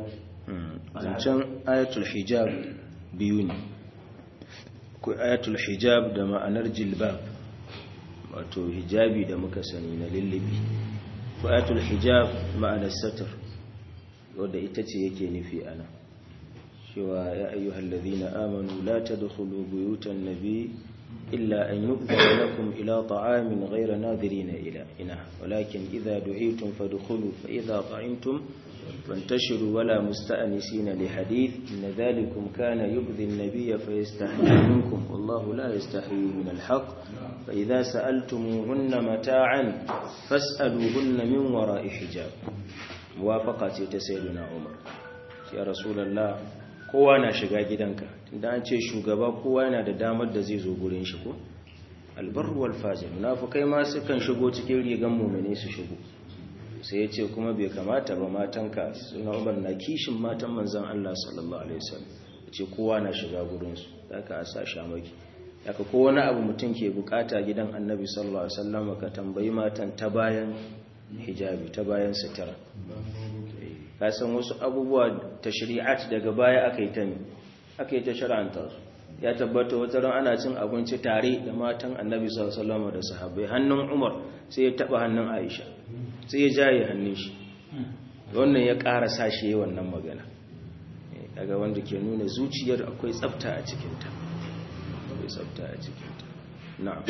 zancen ayatul hijab biyu ne ko ayatul hijab da ma'anar jilbab wato hijabi da muka sani na lullubi ko ayatul hijab ma'anar satar wadda ita ce yake nufi ana cewa ya ayyuhal ladhina amanu la tadkhulu buyutan nabi illa an yu'zana lakum ila ta'amin ghayra nadirina ila ina walakin idha du'itum fadkhulu fa idha ta'imtum فانتشروا ولا مستأنسين لحديث إن ذلكم كان يؤذي النبي فيستحيي منكم والله لا يستحيي من الحق فإذا سألتموهن متاعا فاسألوهن من وراء حجاب موافقة تسيدنا عمر يا رسول الله kowa na shiga gidanka da an ce shugaba kowa yana da damar da zai zo gurin shi ko albarru wal fajir munafikai ma sukan shigo cikin rigan mu'mini su shigo sai ya ce kuma bai kamata ba matanka suna umar na kishin matan manzan Allah sallallahu Alaihi wasallam ce kowa na shiga gurinsu da ka a sa shamaki daga kowane abu mutum ke bukata gidan annabi sallallahu Alaihi wasallam ka tambayi matan ta bayan hijabi ta bayan sutura ka san wasu abubuwa ta shari'at daga baya aka yi ta ne aka yi ta shari'anta su ya tabbata wata ran ana cin abinci tare da matan annabi sallallahu Alaihi wasallam da sahabbai hannun umar sai ya taba hannun aisha sai ya jaye hannun shi wannan ya ƙara sashe yi wannan magana daga wanda ke nuna zuciyar akwai tsafta a cikinta akwai tsafta a cikinta na'am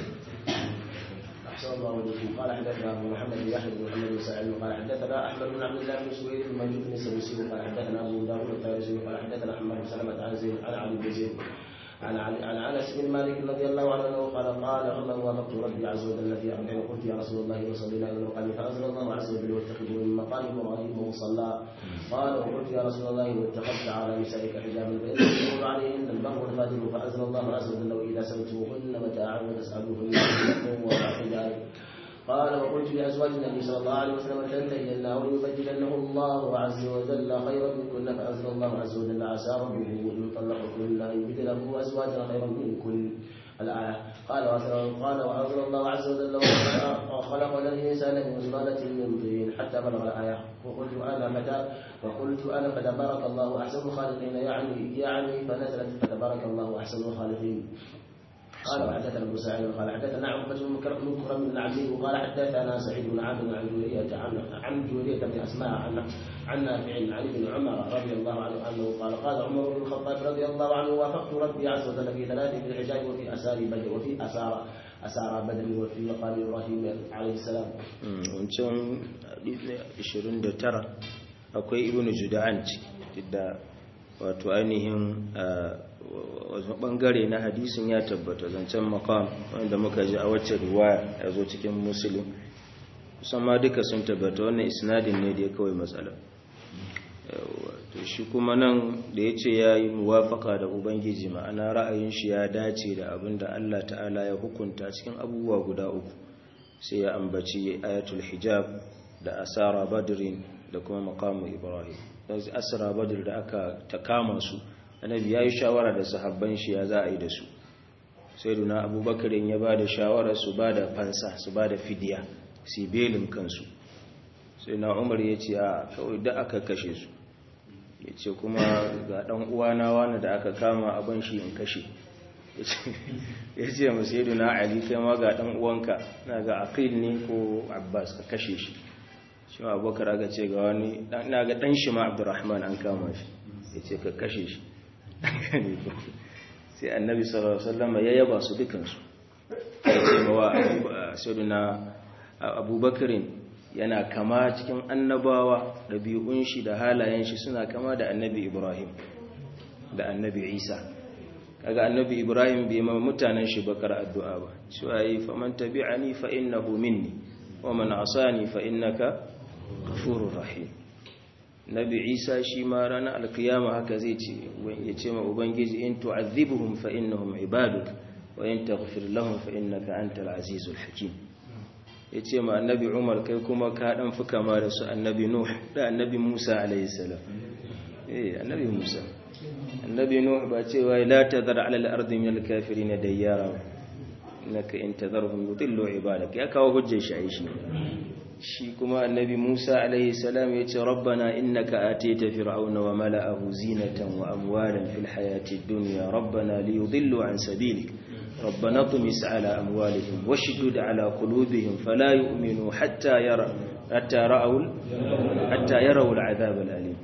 أحسن الله وجهكم قال حدثنا أبو محمد بن يحيى بن محمد بن سعيد قال حدثنا أحمد بن عبد الله بن سويد بن مجد بن سويسي قال حدثنا أبو داوود الطيرسي قال حدثنا محمد بن سلمة عن زيد عن علي بن زيد عن عن انس بن مالك رضي الله عنه قال قال عمر وافقت ربي عز وجل في امرين قلت يا رسول الله وصلينا الى المقام فانزل الله عز وجل واتخذوا من مقام ابراهيم مصلى قال وقلت يا رسول الله واتخذت على نسائك حجابا فان تقول عليهن البر الفاجر فانزل الله عز وجل واذا سالتموهن متاعا وتسالوهن وحجاب قال وقلت لازواج النبي صلى الله عليه وسلم تنتهين او يبدلنه الله عز وجل خيرا منكن فانزل الله عز وجل عسى ربه ان يطلقكن ان يبدله ازواجا خيرا منكن الآية قال قال وأنزل الله عز وجل وخلق الإنسان من سلالة من طين حتى بلغ الآية وقلت أنا متى وقلت أنا فتبارك الله أحسن الخالقين يعني يعني فنزلت فتبارك الله أحسن الخالقين قال وحدثنا ابو سعيد قال حدثنا عقبة بن مكرم بن عبد وقال حدثنا سعيد بن عبد عن جولية عن عن جولية بن اسماء عن عن نافع عن ابن عمر رضي الله عنه انه قال قال عمر بن الخطاب رضي الله عنه وافقت ربي عز وجل في ثلاث في الحجاج وفي اسار بدر وفي اسار اسار بدر وفي مقام ابراهيم عليه السلام. wancan 29 akwai ibnu juda'an da wato ainihin wasu bangare na hadisin ya tabbata zancen makam wanda muka ji a wacce ruwaya ya zo cikin musulun musamman duka sun tabbata wannan isnadin ne da ya kawai matsala to shi kuma nan da ya ce ya yi muwafaka da ubangiji ma'ana ra'ayin shi ya dace da abin da allah ta'ala ya hukunta cikin abubuwa guda uku sai ya ambaci ayatul hijab da asara badrin da kuma makamu ibrahim asara badr da aka ta kama su annabi ya yi shawara da sahabban shi ya za a yi da su sai duna abubakarin ya ba da shawara su ba da fansa su ba da fidiya su belin kansu sai na umar ya ce a kawai da aka kashe su ya ce kuma ga ɗan uwana wani da aka kama abin shi in kashe ya ce masu yi duna ali kai ma ga ɗan uwanka na ga aqil ne ko abbas ka kashe shi shi ma abubakar aka ce ga wani na ga ɗan shi ma abdurrahman an kama shi ya ce ka kashe shi sai annabi sallallahu alaihi wasallam ya yaba su dukansu ya ce mawa sayyidina abubakarin yana kama cikin annabawa ɗabi'un shi da halayen shi suna kama da annabi ibrahim da annabi isa kaga annabi ibrahim bai ma mutanen shi bakar addu'a ba shi ayi faman tabi'ani fa innahu minni wa man asani fa innaka ghafurur rahim nabi isa shi ma ranar alkiyama haka zai ce ya ce ma ubangiji in tu'azzibuhum fa innahum ibaduk wa in taghfir lahum fa innaka antal azizul hakim ya ce ma annabi umar kai kuma ka dan fi kama da su annabi nuh da annabi musa alayhi salam eh annabi musa annabi nuh ba ce wai la tadhar ala al-ardi min al-kafirin dayyara innaka in tadharhum yudillu ibadak ya kawo hujjar shi ai shi shi kuma annabi Musa alaihi salam ya ce rabbana innaka atita fir'auna wa mala'ahu zinatan wa amwalan fil hayati dunya rabbana liyudillu an sabilik ربنا اطمس على أموالهم واشدد على قلوبهم فلا يؤمنوا حتى يرى حتى رأوا حتى يروا العذاب الأليم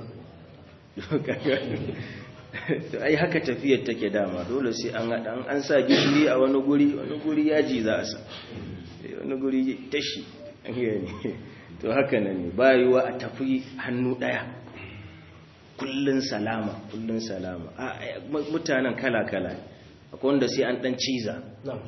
ai haka tafiyar take dama dole sai an haɗa an sa gishiri a wani guri wani guri yaji za a sa wani guri tashi an gani to haka nan ne bayuwa a tafi hannu ɗaya kullun salama kullun salama mutanen kala-kala akwai wanda sai an ɗan ciza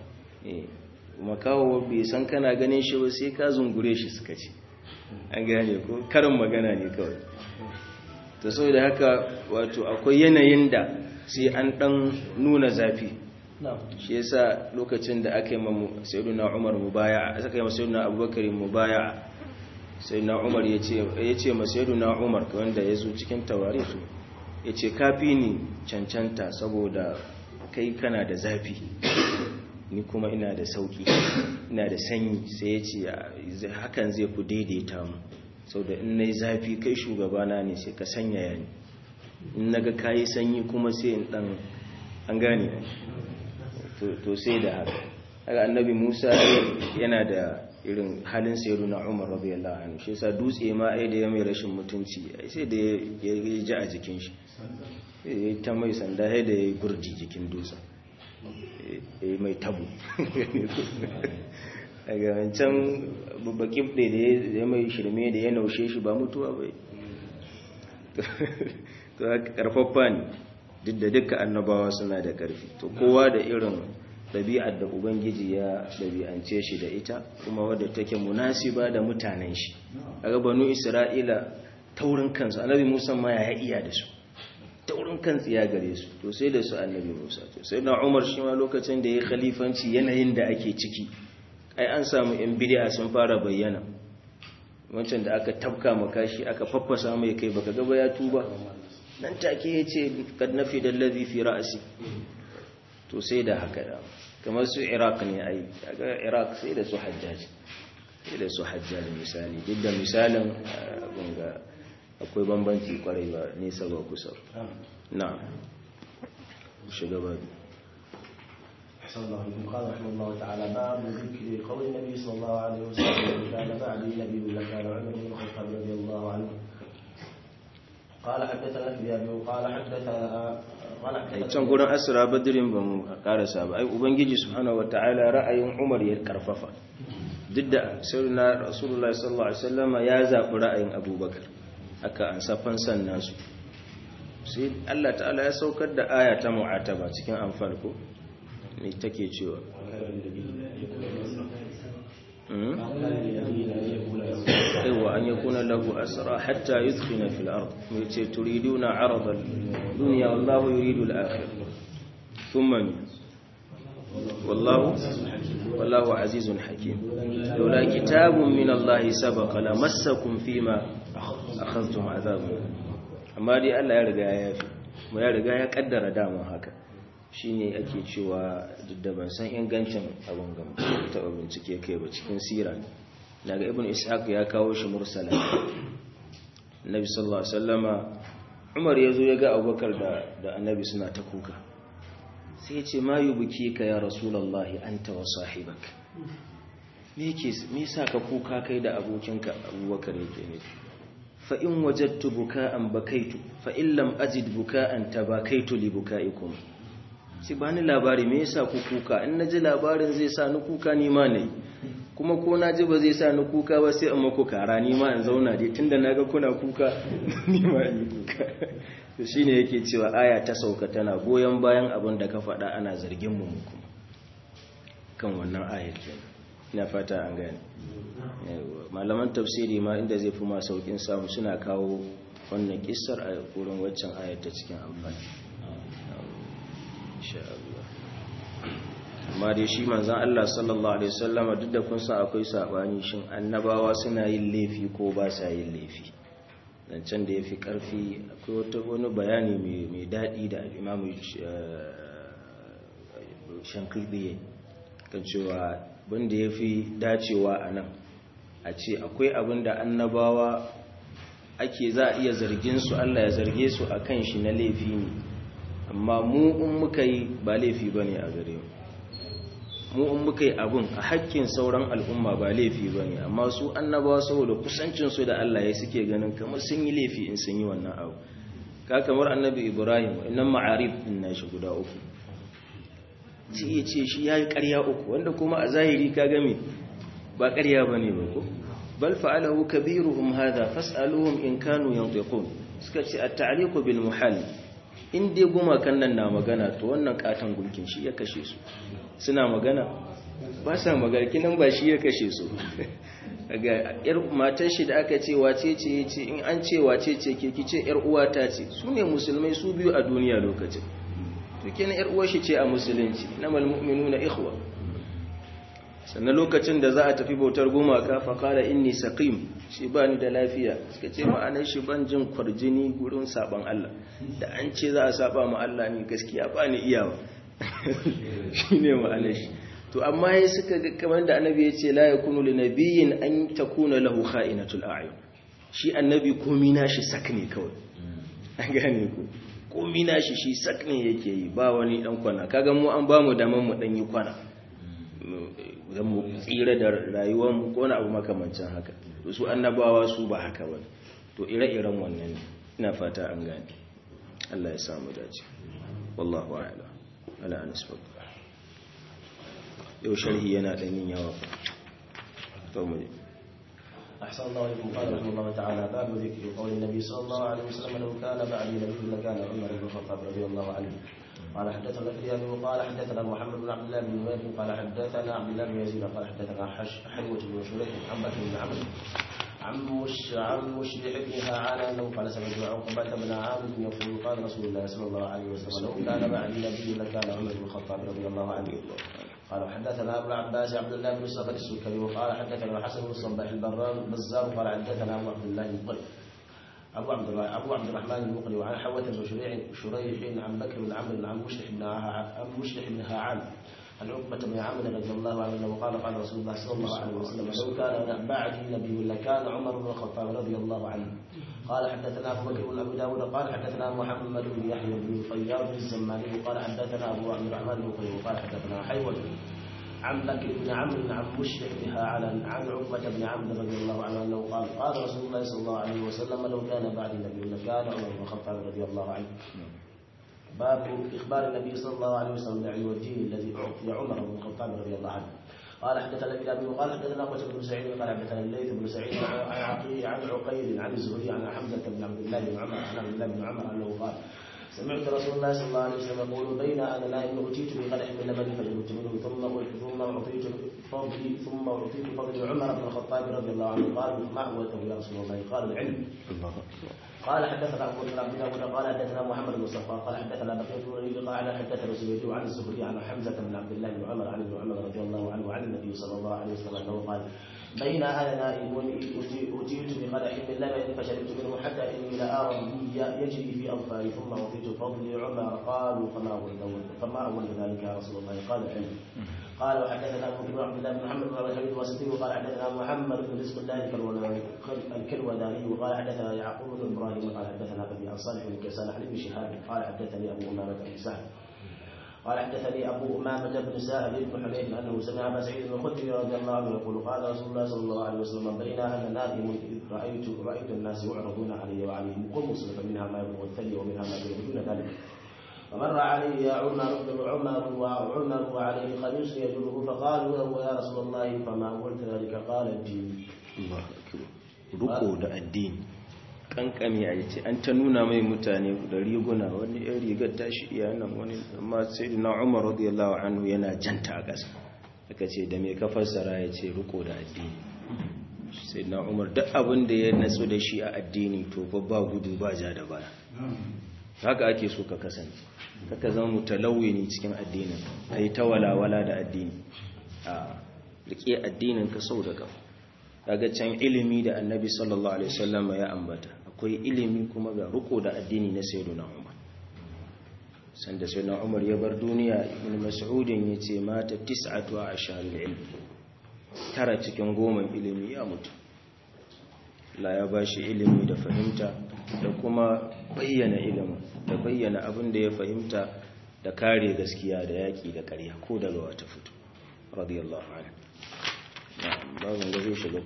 makawo bai san kana ganin shi ba sai ka zungure shi suka ce an gane ko karin magana ne kawai ta so da haka wato akwai yanayin da sai an dan nuna zafi shi yasa lokacin da aka yi mamu sayyiduna umar mubaya aka yi masu sayyiduna abubakar mubaya sayyiduna umar ya ce ma sayyiduna umar wanda ya zo cikin tawarisu ya ce kafi ni cancanta saboda kai kana da zafi ni kuma ina da sauki ina da sanyi sai ya ce hakan zai ku daidaita mu sau da in na yi zafi kai shugabana ne sai ka sanyaya ni in na ga kayi sanyi kuma sai in dan an gane to sai da haka haka annabi musa yana da irin halin sayar na umar radiyallahu anhu shi yasa dutse ma ai da ya mai rashin mutunci sai da ya ji a jikin shi ya ta mai sanda sai da ya yi gurji jikin dutsen ya mai tabu daga wancan babbakin ɗe da ya mai shirme da ya naushe shi ba mutuwa bai to ƙarfaffa ne duk da duka annabawa suna da ƙarfi to kowa da irin ɗabi'ar da ubangiji ya ɗabi'ance shi da ita kuma wadda take munasiba da mutanen shi a banu isra'ila taurin kansu annabi musa ma ya iya da su taurin kan tsiya gare su to sai da su annabi musa to sai na umar shi ma lokacin da ya khalifanci yanayin da ake ciki ai an samu yan bid'a sun fara bayyana wancan da aka tabka makashi aka faffasa mai kai baka gaba ya tuba nan take yace kad nafi da ladhi fi ra'si to sai da haka da kamar su iraq ne ai kaga iraq sai da su hajjaj sai da su hajjaj misali duk da misalin gunga akwai bambanci kwarai ba nesa ba kusa na shiga babu أحسن الله إليكم قال رحمه الله تعالى باب ذكر قول النبي صلى الله عليه وسلم كان بعد النبي لكان عمر بن الخطاب رضي الله عنه قال حدثنا ابي ابي قال حدثنا قال can gurin asira badirin ba mu karasa ba ai ubangiji subhanahu wataala ra'ayin umar ya karfafa duk da sayyidina rasulullahi sallallahu alaihi wasallam ya zabi ra'ayin abubakar aka ansa fansan nasu sai Allah ta'ala ya saukar da aya ta mu'ataba cikin anfal ko ne take cewa aiwa an yakuna lahu asra hatta yudkhina fil ard mai ce turiduna arada dunya wallahu yuridu al akhir thumma wallahu wallahu azizun hakim laula kitabun min Allah sabaqa lamassakum fima akhadhtum azabun amma dai Allah ya riga ya yafi mu ya riga ya kaddara dama haka shine ake cewa duk da ban san ingancin abin gam taɓa bincike kai ba cikin sira daga ibn ishaq ya kawo shi mursala annabi sallallahu alaihi wasallama umar yazo ya ga abubakar da da annabi suna ta kuka sai ya ce ma yubuki ka ya rasulullahi anta wa sahibak me yake me yasa ka kuka kai da abokinka abubakar yake ne fa in wajadtu buka'an bakaitu fa in lam ajid buka'an tabakaitu li buka'ikum shi ba ni labari me yasa ku kuka in naji labarin zai sa ni kuka ni ma ne kuma ko na ji ba zai sa ni kuka ba sai in maku kara ni ma in zauna dai tunda naga kuna kuka ni ma in kuka to shine yake cewa aya ta sauka tana goyen bayan abin da ka faɗa ana zargin mu kuma kan wannan ayar kenan ina fata an gane malaman tafsiri ma inda zai fi ma saukin samu suna kawo wannan kissar a wurin waccan ayar ta cikin amfani insha Allah amma dai shi manzon Allah sallallahu alaihi wasallama duk da kun san akwai sabani shin annabawa suna yin laifi ko ba sa yin laifi dan can da yafi karfi akwai wata wani bayani mai mai dadi da Imam Shankidi kan cewa wanda yafi dacewa anan a ce akwai abin da annabawa ake za a iya zargin su Allah ya zarge su a kan shi na laifi ne amma mu in muka yi ba laifi ba ne a gare mu mu in muka yi abin a hakkin sauran al'umma ba laifi ba ne amma su annabawa saboda kusancinsu da Allah ya suke ganin kamar sun yi laifi in sun yi wannan abu ka kamar annabi ibrahim innan ma'arif din nashi guda uku ci ya ce shi ya yi ƙarya uku wanda kuma a zahiri ka game ba ƙarya ba ne ba ko bal fa'alahu kabiruhum hadha fas'aluhum in kanu yantiqun suka ce at-ta'liqu bil muhal in dai gumakan nan na magana to wannan katon gulkin shi ya kashe su suna magana ba sa magana kinan ba shi ya kashe su daga yar matar shi da aka ce wace ce yace in an ce wace ce ke kice yar uwata ce su ne musulmai su biyu a duniya lokacin to kenan yar uwar shi ce a musulunci namal mu'minuna ikhwa sannan lokacin da za a tafi bautar gumaka fa qala inni saqim shi ba ni da lafiya suka ce ma'anar shi ban jin kwarjini gurin saban Allah da an ce za a saba ma Allah ni gaskiya ba ni iyawa shine ma'anar shi to amma ya suka ga kamar da annabi ya ce la yakunu li nabiyyin an takuna lahu kha'inatul a'yun shi annabi komi nashi sak ne kawai an gane ku komi nashi shi sak ne yake yi ba wani dan kwana kaga mu an bamu daman mu dan yi kwana zan mu tsira da rayuwar mu ko abu makamancin haka to su annabawa su ba haka ba to ire-iren wannan ina fata an gane Allah ya samu dace wallahu a'lam ala anisbatu yau sharhi yana ɗan yin yawa to mu أحسن الله إليكم قال رحمه الله تعالى باب ذكر قول النبي صلى الله عليه وسلم لو كان بعدي نبي لكان عمر بن الخطاب رضي الله عنه قال حدثنا الكريم وقال حدثنا محمد بن عبد الله بن نمير قال حدثنا عبد الله بن يزيد قال حدثنا حلوة بن شريح عن بكر بن عمرو عن مش عن مشرح بنها على انه قال سمعت عقبة بن عامر يقول قال رسول الله صلى الله عليه وسلم لو كان بعدي نبي لكان عمر بن الخطاب رضي الله عنه قال حدثنا ابو العباس عبد الله بن صخر السكري وقال حدثنا حسن بن الصباح البرار البزار قال حدثنا ابو عبد الله المقري ابو عبد ابو عبد الرحمن المقري وعن حوة بن شريح شريح عن بكر بن عمرو عن مشرح بن عن مشرح بن هاعان عن عقبة بن عامر رضي الله عنه انه قال قال رسول الله صلى الله عليه وسلم لو كان بعدي نبي لكان عمر بن الخطاب رضي الله عنه قال حدثنا ابو بكر بن ابي داود قال حدثنا محمد بن يحيى بن طيار بن الزماني قال حدثنا ابو عبد الرحمن بن قيم قال حدثنا حيوة عن بكر بن عمرو عن مشرك بها على عن عقبة بن عمرو رضي الله عنه انه قال قال رسول الله صلى الله عليه وسلم لو كان بعد النبي لكان عمر بن الخطاب رضي الله عنه باب اخبار النبي صلى الله عليه وسلم بعلم الدين الذي اعطي عمر بن الخطاب رضي الله عنه قال حدثنا ابن ابي وقال حدثنا قتيبة بن سعيد قال حدثنا الليث بن سعيد عن عقيل عن عقيل عن الزهري عن حمزه بن عبد الله بن عمر عن عبد الله بن عمر انه قال سمعت رسول الله صلى الله عليه وسلم يقول بين انا نائم اوتيت بقدح من لبن فشربت منه ثم ثم اعطيت فضلي ثم اعطيت فضل عمر بن الخطاب رضي الله عنه قال ما هو يا رسول الله قال العلم الله أكبر قال حدثنا ابو بكر بن داود قال حدثنا محمد بن صفوان قال حدثنا بقيه بن وليد قال حدثنا سويد عن الزهري عن حمزه بن عبد الله بن عمر عن ابن عمر رضي الله عنه وعن النبي صلى الله عليه وسلم انه قال بين انا نائم اتيت بقدح من لبن فشربت منه حتى اني لارى النبي يجري في اظفاري ثم اعطيت فضل عمر قالوا فما اول فما اول ذلك يا رسول الله قال العلم قال وحدثنا ابو بكر عبد الله بن محمد بن عبد الواسطي وقال حدثنا محمد بن رزق الله الكلوداني وقال حدثنا يعقوب بن ابراهيم قال حدثنا ابي عن صالح بن كيسان عن ابن شهاب قال حدثني ابو امامه بن سهل قال حدثني ابو امامه بن سهل بن حنيف انه سمع ابا سعيد الخدري رضي الله عنه يقول قال رسول الله صلى الله عليه وسلم بين انا نائم اذ رايت رايت الناس يعرضون علي وعليهم قمص فمنها ما يبلغ الثلي ومنها ما يبلغ دون ذلك فمر علي عمر بن عمر وعمر وعليه خميس يجره فقالوا له يا رسول الله فما قلت ذلك قال الدين Allah akbar ruko da addini kankami a yace an ta nuna mai mutane da riguna wani yan rigar tashi iya nan wani amma sayyidina Umar radiyallahu anhu yana janta a ƙasa aka ce da me ka fassara yace ruko da addini sayyidina Umar duk abin da ya natsu da shi a addini to fa ba gudu ba ja da baya haka ake so ka kasance kaka zama mutalawwini cikin addinin kai ta walawala da addini a rike addinin ka sau da kafa kaga can ilimi da annabi sallallahu alaihi wasallam ya ambata akwai ilimi kuma ga riko da addini na sayyidina umar sanda sayyidina umar ya bar duniya ibn mas'ud yace mata tis'atu asharil ilm tara cikin goma ilimi ya mutu la ya ba shi ilimi da fahimta da kuma bayyana ilimin da bayyana abin da ya fahimta da kare gaskiya da yaƙi da ƙarya ko daga wata fito radiyallahu anhu babin da zai shiga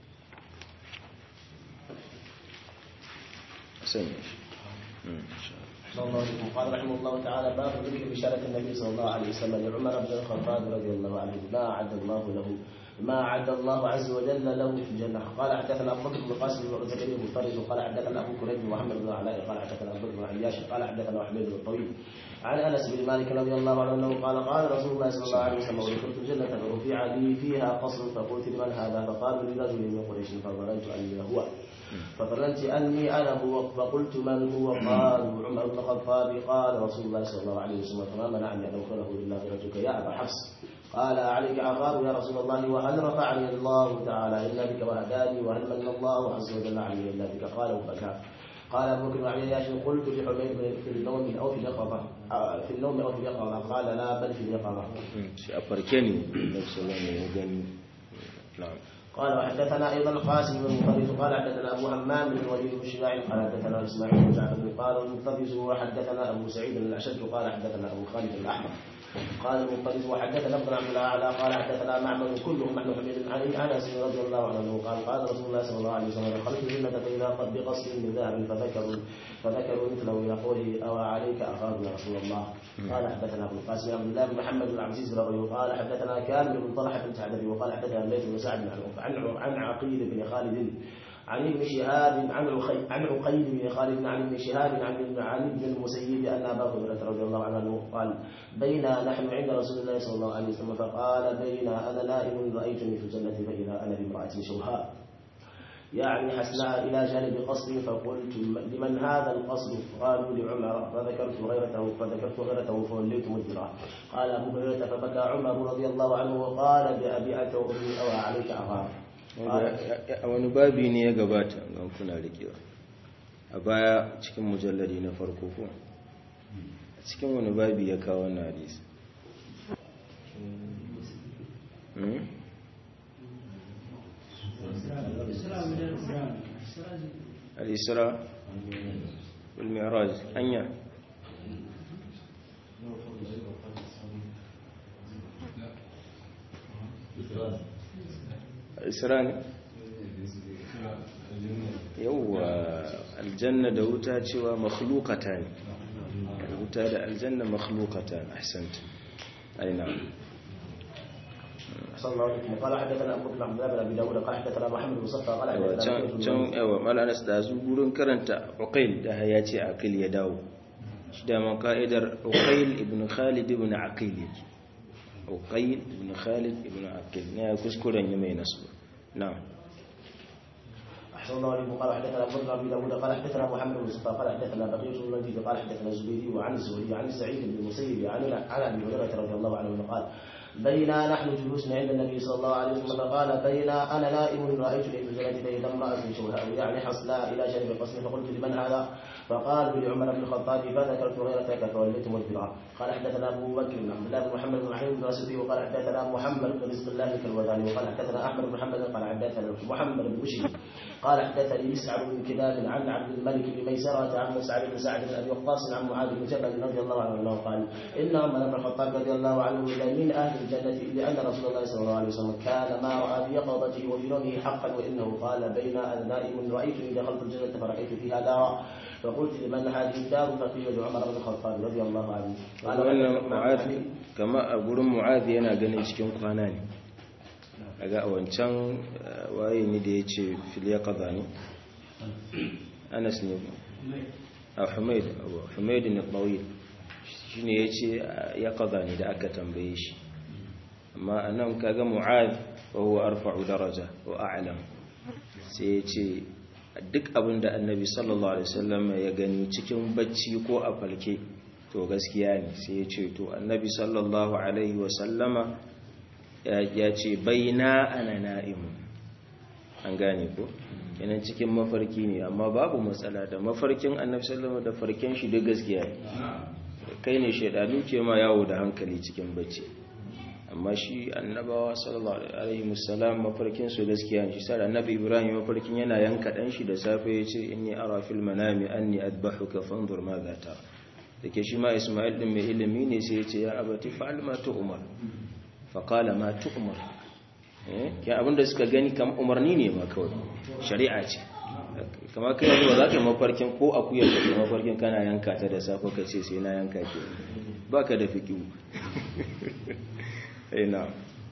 sanya shi صلى الله عليه وسلم قال رحمه الله تعالى باب ذكر بشارة النبي صلى الله عليه وسلم لعمر بن الخطاب رضي الله عنه ما أعد الله له ما أعد الله عز وجل له في الجنة قال حدثنا أبو بكر بن قاسم بن زكريا بن فرج قال حدثنا أبو كريب بن محمد بن علاء قال حدثنا أبو بكر بن عياش قال حدثنا حميد بن الطويل عن أنس بن مالك رضي الله عنه أنه قال قال رسول الله صلى الله عليه وسلم ودخلت الجنة فرفع لي فيها قصر فقلت لمن هذا فقالوا لرجل من قريش فظننت أني هو فظننت أني أنا هو فقلت من هو قالوا عمر بن الخطاب قال رسول الله صلى الله عليه وسلم فما منعني أن أدخله إلا برجلك يا أبا حفص قال عليك عقاب يا رسول الله وهل رفعني الله تعالى إلا بك وهداني وهل من الله عز وجل علي إلا بك قال وبكى قال ابو بكر عن عياش قلت لحميد في النوم او في اليقظه في النوم او في اليقظه قال لا بل في اليقظه. shi a farke ne nafsu wani ya gani na'am قال وحدثنا ايضا القاسم بن المطرف قال حدثنا ابو همام بن الوليد بن شجاع قال حدثنا اسماعيل بن جعفر قال المطرف وحدثنا ابو سعيد الاشد قال حدثنا ابو خالد الاحمر قال المطرف وحدثنا ابن عبد الاعلى قال حدثنا معمر كلهم عن حميد عن انس رضي الله عنه قال قال رسول الله صلى الله عليه وسلم دخلت الجنه فاذا قد بقصر من ذهب فذكروا فذكروا مثله الى قوله او عليك اخاف يا رسول الله قال حدثنا ابو القاسم عبد الله بن محمد بن عبد العزيز بن قال حدثنا كامل بن طلحه بن سعد وقال حدثنا الليث بن سعد عن عن عقيل بن خالد عن ابن شهاب عن عقيل عن عقيل بن خالد عن ابن شهاب عن عن ابن المسيب ان ابا هريره رضي الله عنه قال بينا نحن عند رسول الله صلى الله عليه وسلم فقال بينا انا نائم رايتني في الجنه فاذا انا بامراه شوهاء يعني حسناء إلى جانب قصر فقلت لمن هذا القصر قالوا لعمر فذكرت غيرته فذكرت غيرته فوليت مدبرا قال أبو هريرة فبكى عمر رضي الله عنه وقال بأبي أنت وأمي أو عليك أغار a wani babi ne ya gabata ga kuna rikewa a baya cikin mujallari na farko ko a cikin wani babi ya kawo wannan hadisi al-isra wal mi'raj anya isra ne yawwa aljanna da wuta cewa makhlukata ne wuta da aljanna makhlukata ahsanta aina صلى الله عليه وسلم قال حدثنا ابو بكر عبد الله بن ابي داود قال حدثنا محمد بن صفا قال حدثنا can can yawa malanas da zu gurin karanta uqail da ya ce aqil ya dawo shi da man ka'idar uqail ibn khalid ibn aqil yake uqail ibn khalid ibn aqil ne kuskuren yi mai nasu na'am أحسن الله عليه قال حدثنا ابو بكر بن داود قال حدثنا محمد بن صفا قال حدثنا بقية بن الوليد قال حدثنا الزبيدي وعن الزهري عن سعيد بن المسيب عن عن ابي هريرة رضي الله عنه قال بينا نحن جلوس عند النبي صلى الله عليه وسلم فقال بينا انا نائم رايتني في الجنه فاذا امراه شوهاء يعني حصلاء الى جانب قصر فقلت لمن هذا؟ فقال لعمر بن الخطاب فذكرت غيرتك فوليت مدبرا قال حدثنا ابو بكر بن عبد الله بن محمد بن علي بن راسبي وقال حدثنا محمد بن رزق الله الكلوذاني وقال حدثنا احمد بن محمد قال حدثنا محمد بن بشير قال حدثني مسعر بن كلاب عن عبد الملك بن ميسرة عن مسعد بن سعد بن ابي وقاص عن معاذ بن جبل رضي الله عنه انه قال ان عمر بن الخطاب رضي الله عنه لمن اهل الجنه لان رسول الله صلى الله عليه وسلم كان ما راى في يقظته وفي نومه حقا وانه قال بين انا نائم رايتني دخلت الجنه فرايت فيها دارا فقلت لمن هذه الدار فقيل لعمر بن الخطاب رضي الله عنه قال wannan mu'ad kama a gurin mu'ad yana ganin cikin kwana ne daga a wancan waye ne da ya ce filiya kaza ne anas ne a humaid humaid ne ɓauyi shi ne ya ce ya kaza ne da aka tambaye shi amma a nan kaga mu'ad wa huwa arfa'u daraja wa a'lam sai ya ce duk abin da annabi sallallahu alaihi wasallam ya gani cikin bacci ko a falke to gaskiya ne sai ya ce to annabi sallallahu alaihi wasallama ya ce baina ana na'imu an gane ko yanan cikin mafarki ne amma babu matsala da mafarkin annabi sallallahu da farken shi duk gaskiya ne kai ne shaidanu ke ma yawo da hankali cikin bacci amma shi annabawa sallallahu alaihi wasallam mafarkin su gaskiya ne shi sai annabi ibrahim mafarkin yana yanka dan shi da safe yace inni ara fil manami anni adbahuka fanzur ma za ta dake shi ma isma'il din mai ilimi ne sai yace ya abati fa'al ma tu'mar fa qala ma tu'mar eh ya abinda suka gani kam umarni ne ma kawai shari'a ce kama kai yanzu ba za ka yi mafarkin ko akuyar da ke mafarkin kana yanka ta da safe ka ce sai na yanka ke ba ka da fikiyu ina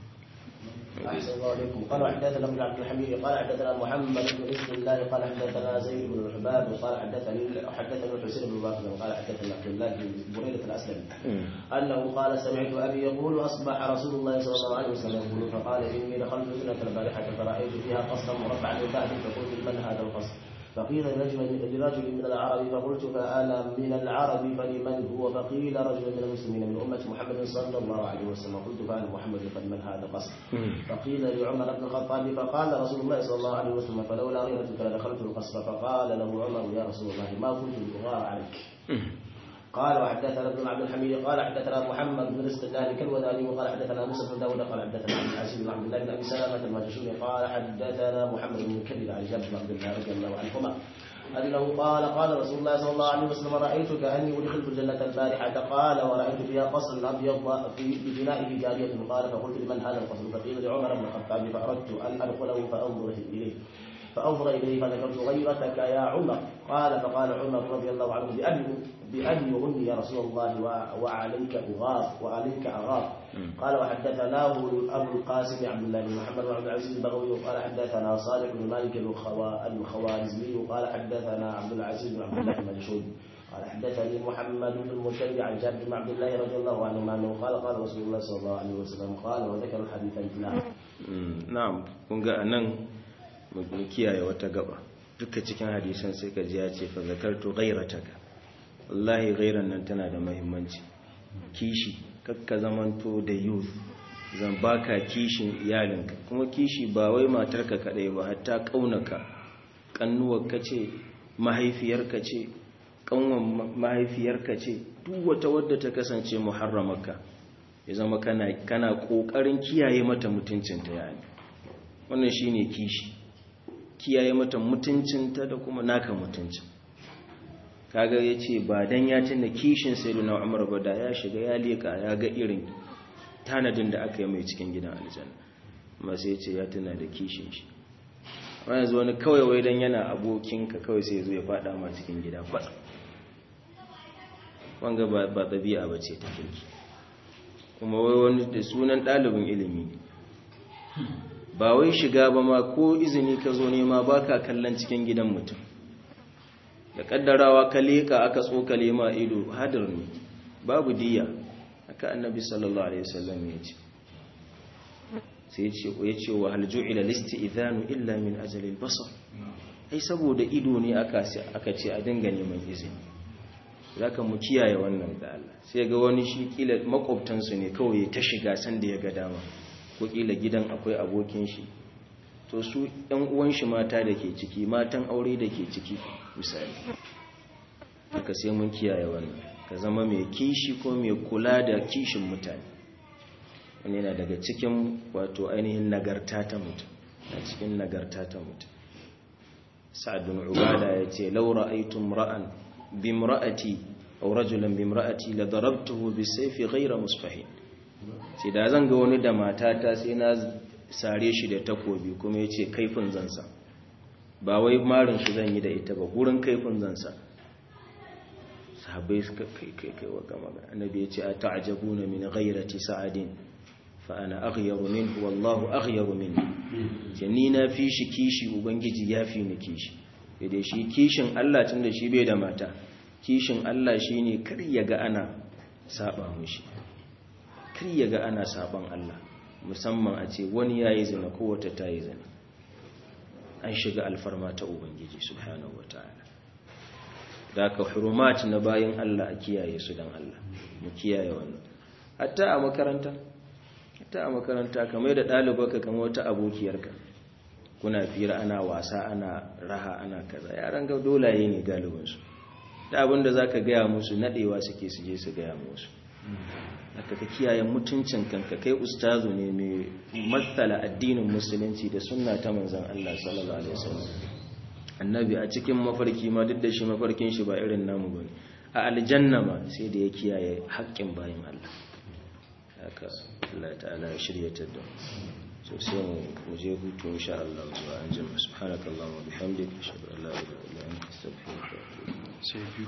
أحسن الله عليكم قال حدثنا ابن عبد الحميد قال حدثنا محمد بن بسم الله قال حدثنا زيد بن الحباب قال حدثني حدثني الحسين بن باكر قال حدثنا عبد الله بن بريدة الأسلمي أنه قال سمعت أبي يقول أصبح رسول الله صلى الله عليه وسلم يقول فقال إني دخلت سنة البارحة فرأيت فيها قصرا مربعا من بعد فقلت من هذا القصر فقيل لرجل لرجل من العرب فقلت فأنا من العرب فلمن هو فقيل رجل من المسلمين من أمة محمد صلى الله عليه وسلم قلت فأنا محمد فلمن هذا قصر فقيل لعمر بن الخطاب فقال رسول الله صلى الله عليه وسلم فلولا غيرتك لدخلت القصر فقال له عمر يا رسول الله ما كنت أغار عليك قال وحدثنا ابن عبد الحميد قال حدثنا محمد بن رزق الله كالوذاني وقال حدثنا موسى بن داود قال حدثنا عبد العزيز بن عبد الله بن ابي سلامه الماجشوني قال حدثنا محمد بن كبير عن جابر بن عبد الله رضي الله عنهما أنه قال قال رسول الله صلى الله عليه وسلم رأيت كأني أدخلت الجنة البارحة قال ورأيت فيها قصر أبيض في ببنائه جارية قال فقلت لمن هذا القصر فقيل لعمر بن الخطاب فأردت أن أدخله فأنظر إليه فأنظر إليه فذكرت غيرتك يا عمر قال فقال عمر رضي الله عنه بأبي بأبي أمي يا رسول الله وعليك أغار وعليك أغار قال وحدثناه أبو القاسم عبد الله بن محمد بن عبد العزيز البغوي قال حدثنا صالح بن مالك الخوارزمي قال حدثنا عبد العزيز بن عبد الله المجشوي قال حدثني محمد بن المشري عن جابر بن عبد الله رضي الله عنهما انه قال قال رسول الله صلى الله عليه وسلم قال وذكر الحديث مثله na'am kun ga anan mu kiyaye wata gaba duka cikin hadisan sai ka ji ya ce fa zakartu ghairataka wallahi ghairan nan tana da muhimmanci kishi kakka zamanto da youth zan baka kishin iyalinka kuma kishi ba wai matarka kadai ba hatta kaunaka kannuwarka ce mahaifiyarka ce kanwan mahaifiyarka ce duk wata wadda ta kasance muharramaka ya zama kana kana kokarin kiyaye mata mutuncinta yani wannan shine kishi kiyaye mata mutuncinta da kuma naka mutuncin kaga yace ba dan ya tuna kishin sayyidina Umar ba da ya shiga ya leka ya ga irin tanadin da aka yi mai cikin gidan aljanna amma sai yace ya tuna da kishin shi amma yanzu wani kawai wai dan yana abokinka kawai sai ya zo ya fada ma cikin gida kwatsa wanga ba ba dabi'a bace ta kirki kuma wai wani da sunan ɗalibin ilimi ba wai shiga ba ma ko izini ka zo nema ba ka kallon cikin gidan mutum da ƙaddarawa ka leƙa aka tsokale ma ido hadar ne babu diya aka annabi sallallahu alaihi wasallam ya ce sai ya ce ya ce wa hal ju'ila listi'zanu illa min ajalil basar ai saboda ido ne aka aka ce a dinga neman izini zaka mu kiyaye wannan da Allah sai ga wani shi kila makwabtansu ne kawai ta shiga san da ya ga dama ko kila gidan akwai abokin shi to su ɗan uwan shi mata da ke ciki matan aure da ke ciki misali haka sai mun kiyaye wannan ka zama mai kishi ko mai kula da kishin mutane wani yana daga cikin wato ainihin nagarta ta mutum a cikin nagarta ta mutum sa'adun ubada ya ce laura aitun ra'an bimra'ati aw rajulan bimra'ati la darabtuhu bisayfi ghayra musfahin sai da zan ga wani da matata sai na sare shi da takobi kuma yace kaifin zansa ba wai marin shi zan yi da ita ba gurin kaifin zansa sahabbai suka kai kai kai wa gama annabi yace ata'jabuna min ghayrati sa'adin fa ana aghyaru minhu wallahu aghyaru minni ce ni na fi shi kishi ubangiji ya fi ni kishi da shi kishin Allah tunda shi bai da mata kishin Allah shi ne kar ya ga ana saba mushi kar ya ga ana saban Allah musamman a ce wani ya yi zina ko wata ta yi zina an shiga alfarma ta Ubangiji subhanahu wa ta'ala da ka hurumat na bayan Allah a kiyaye su don Allah mu kiyaye wannan hatta a makaranta hatta a makaranta kamar da ɗalibaka kamar wata abokiyarka kuna fira ana wasa ana raha ana kaza yaran ga dolaye ne galibinsu da abinda za ka gaya musu nadewa suke su je su gaya musu aka ka kiyaye mutuncin kanka kai ustazu ne mai matsala addinin musulunci da sunna ta manzon Allah sallallahu alaihi wasallam annabi a cikin mafarki ma duk da shi mafarkin shi ba irin namu bane a aljanna ma sai da ya kiyaye haƙƙin bayin Allah haka Allah ta'ala ya shiryatar da so sai mu je hutu insha Allah zuwa anjima subhanakallahumma wa bihamdika ashhadu an la ilaha illa anta astaghfiruka wa atubu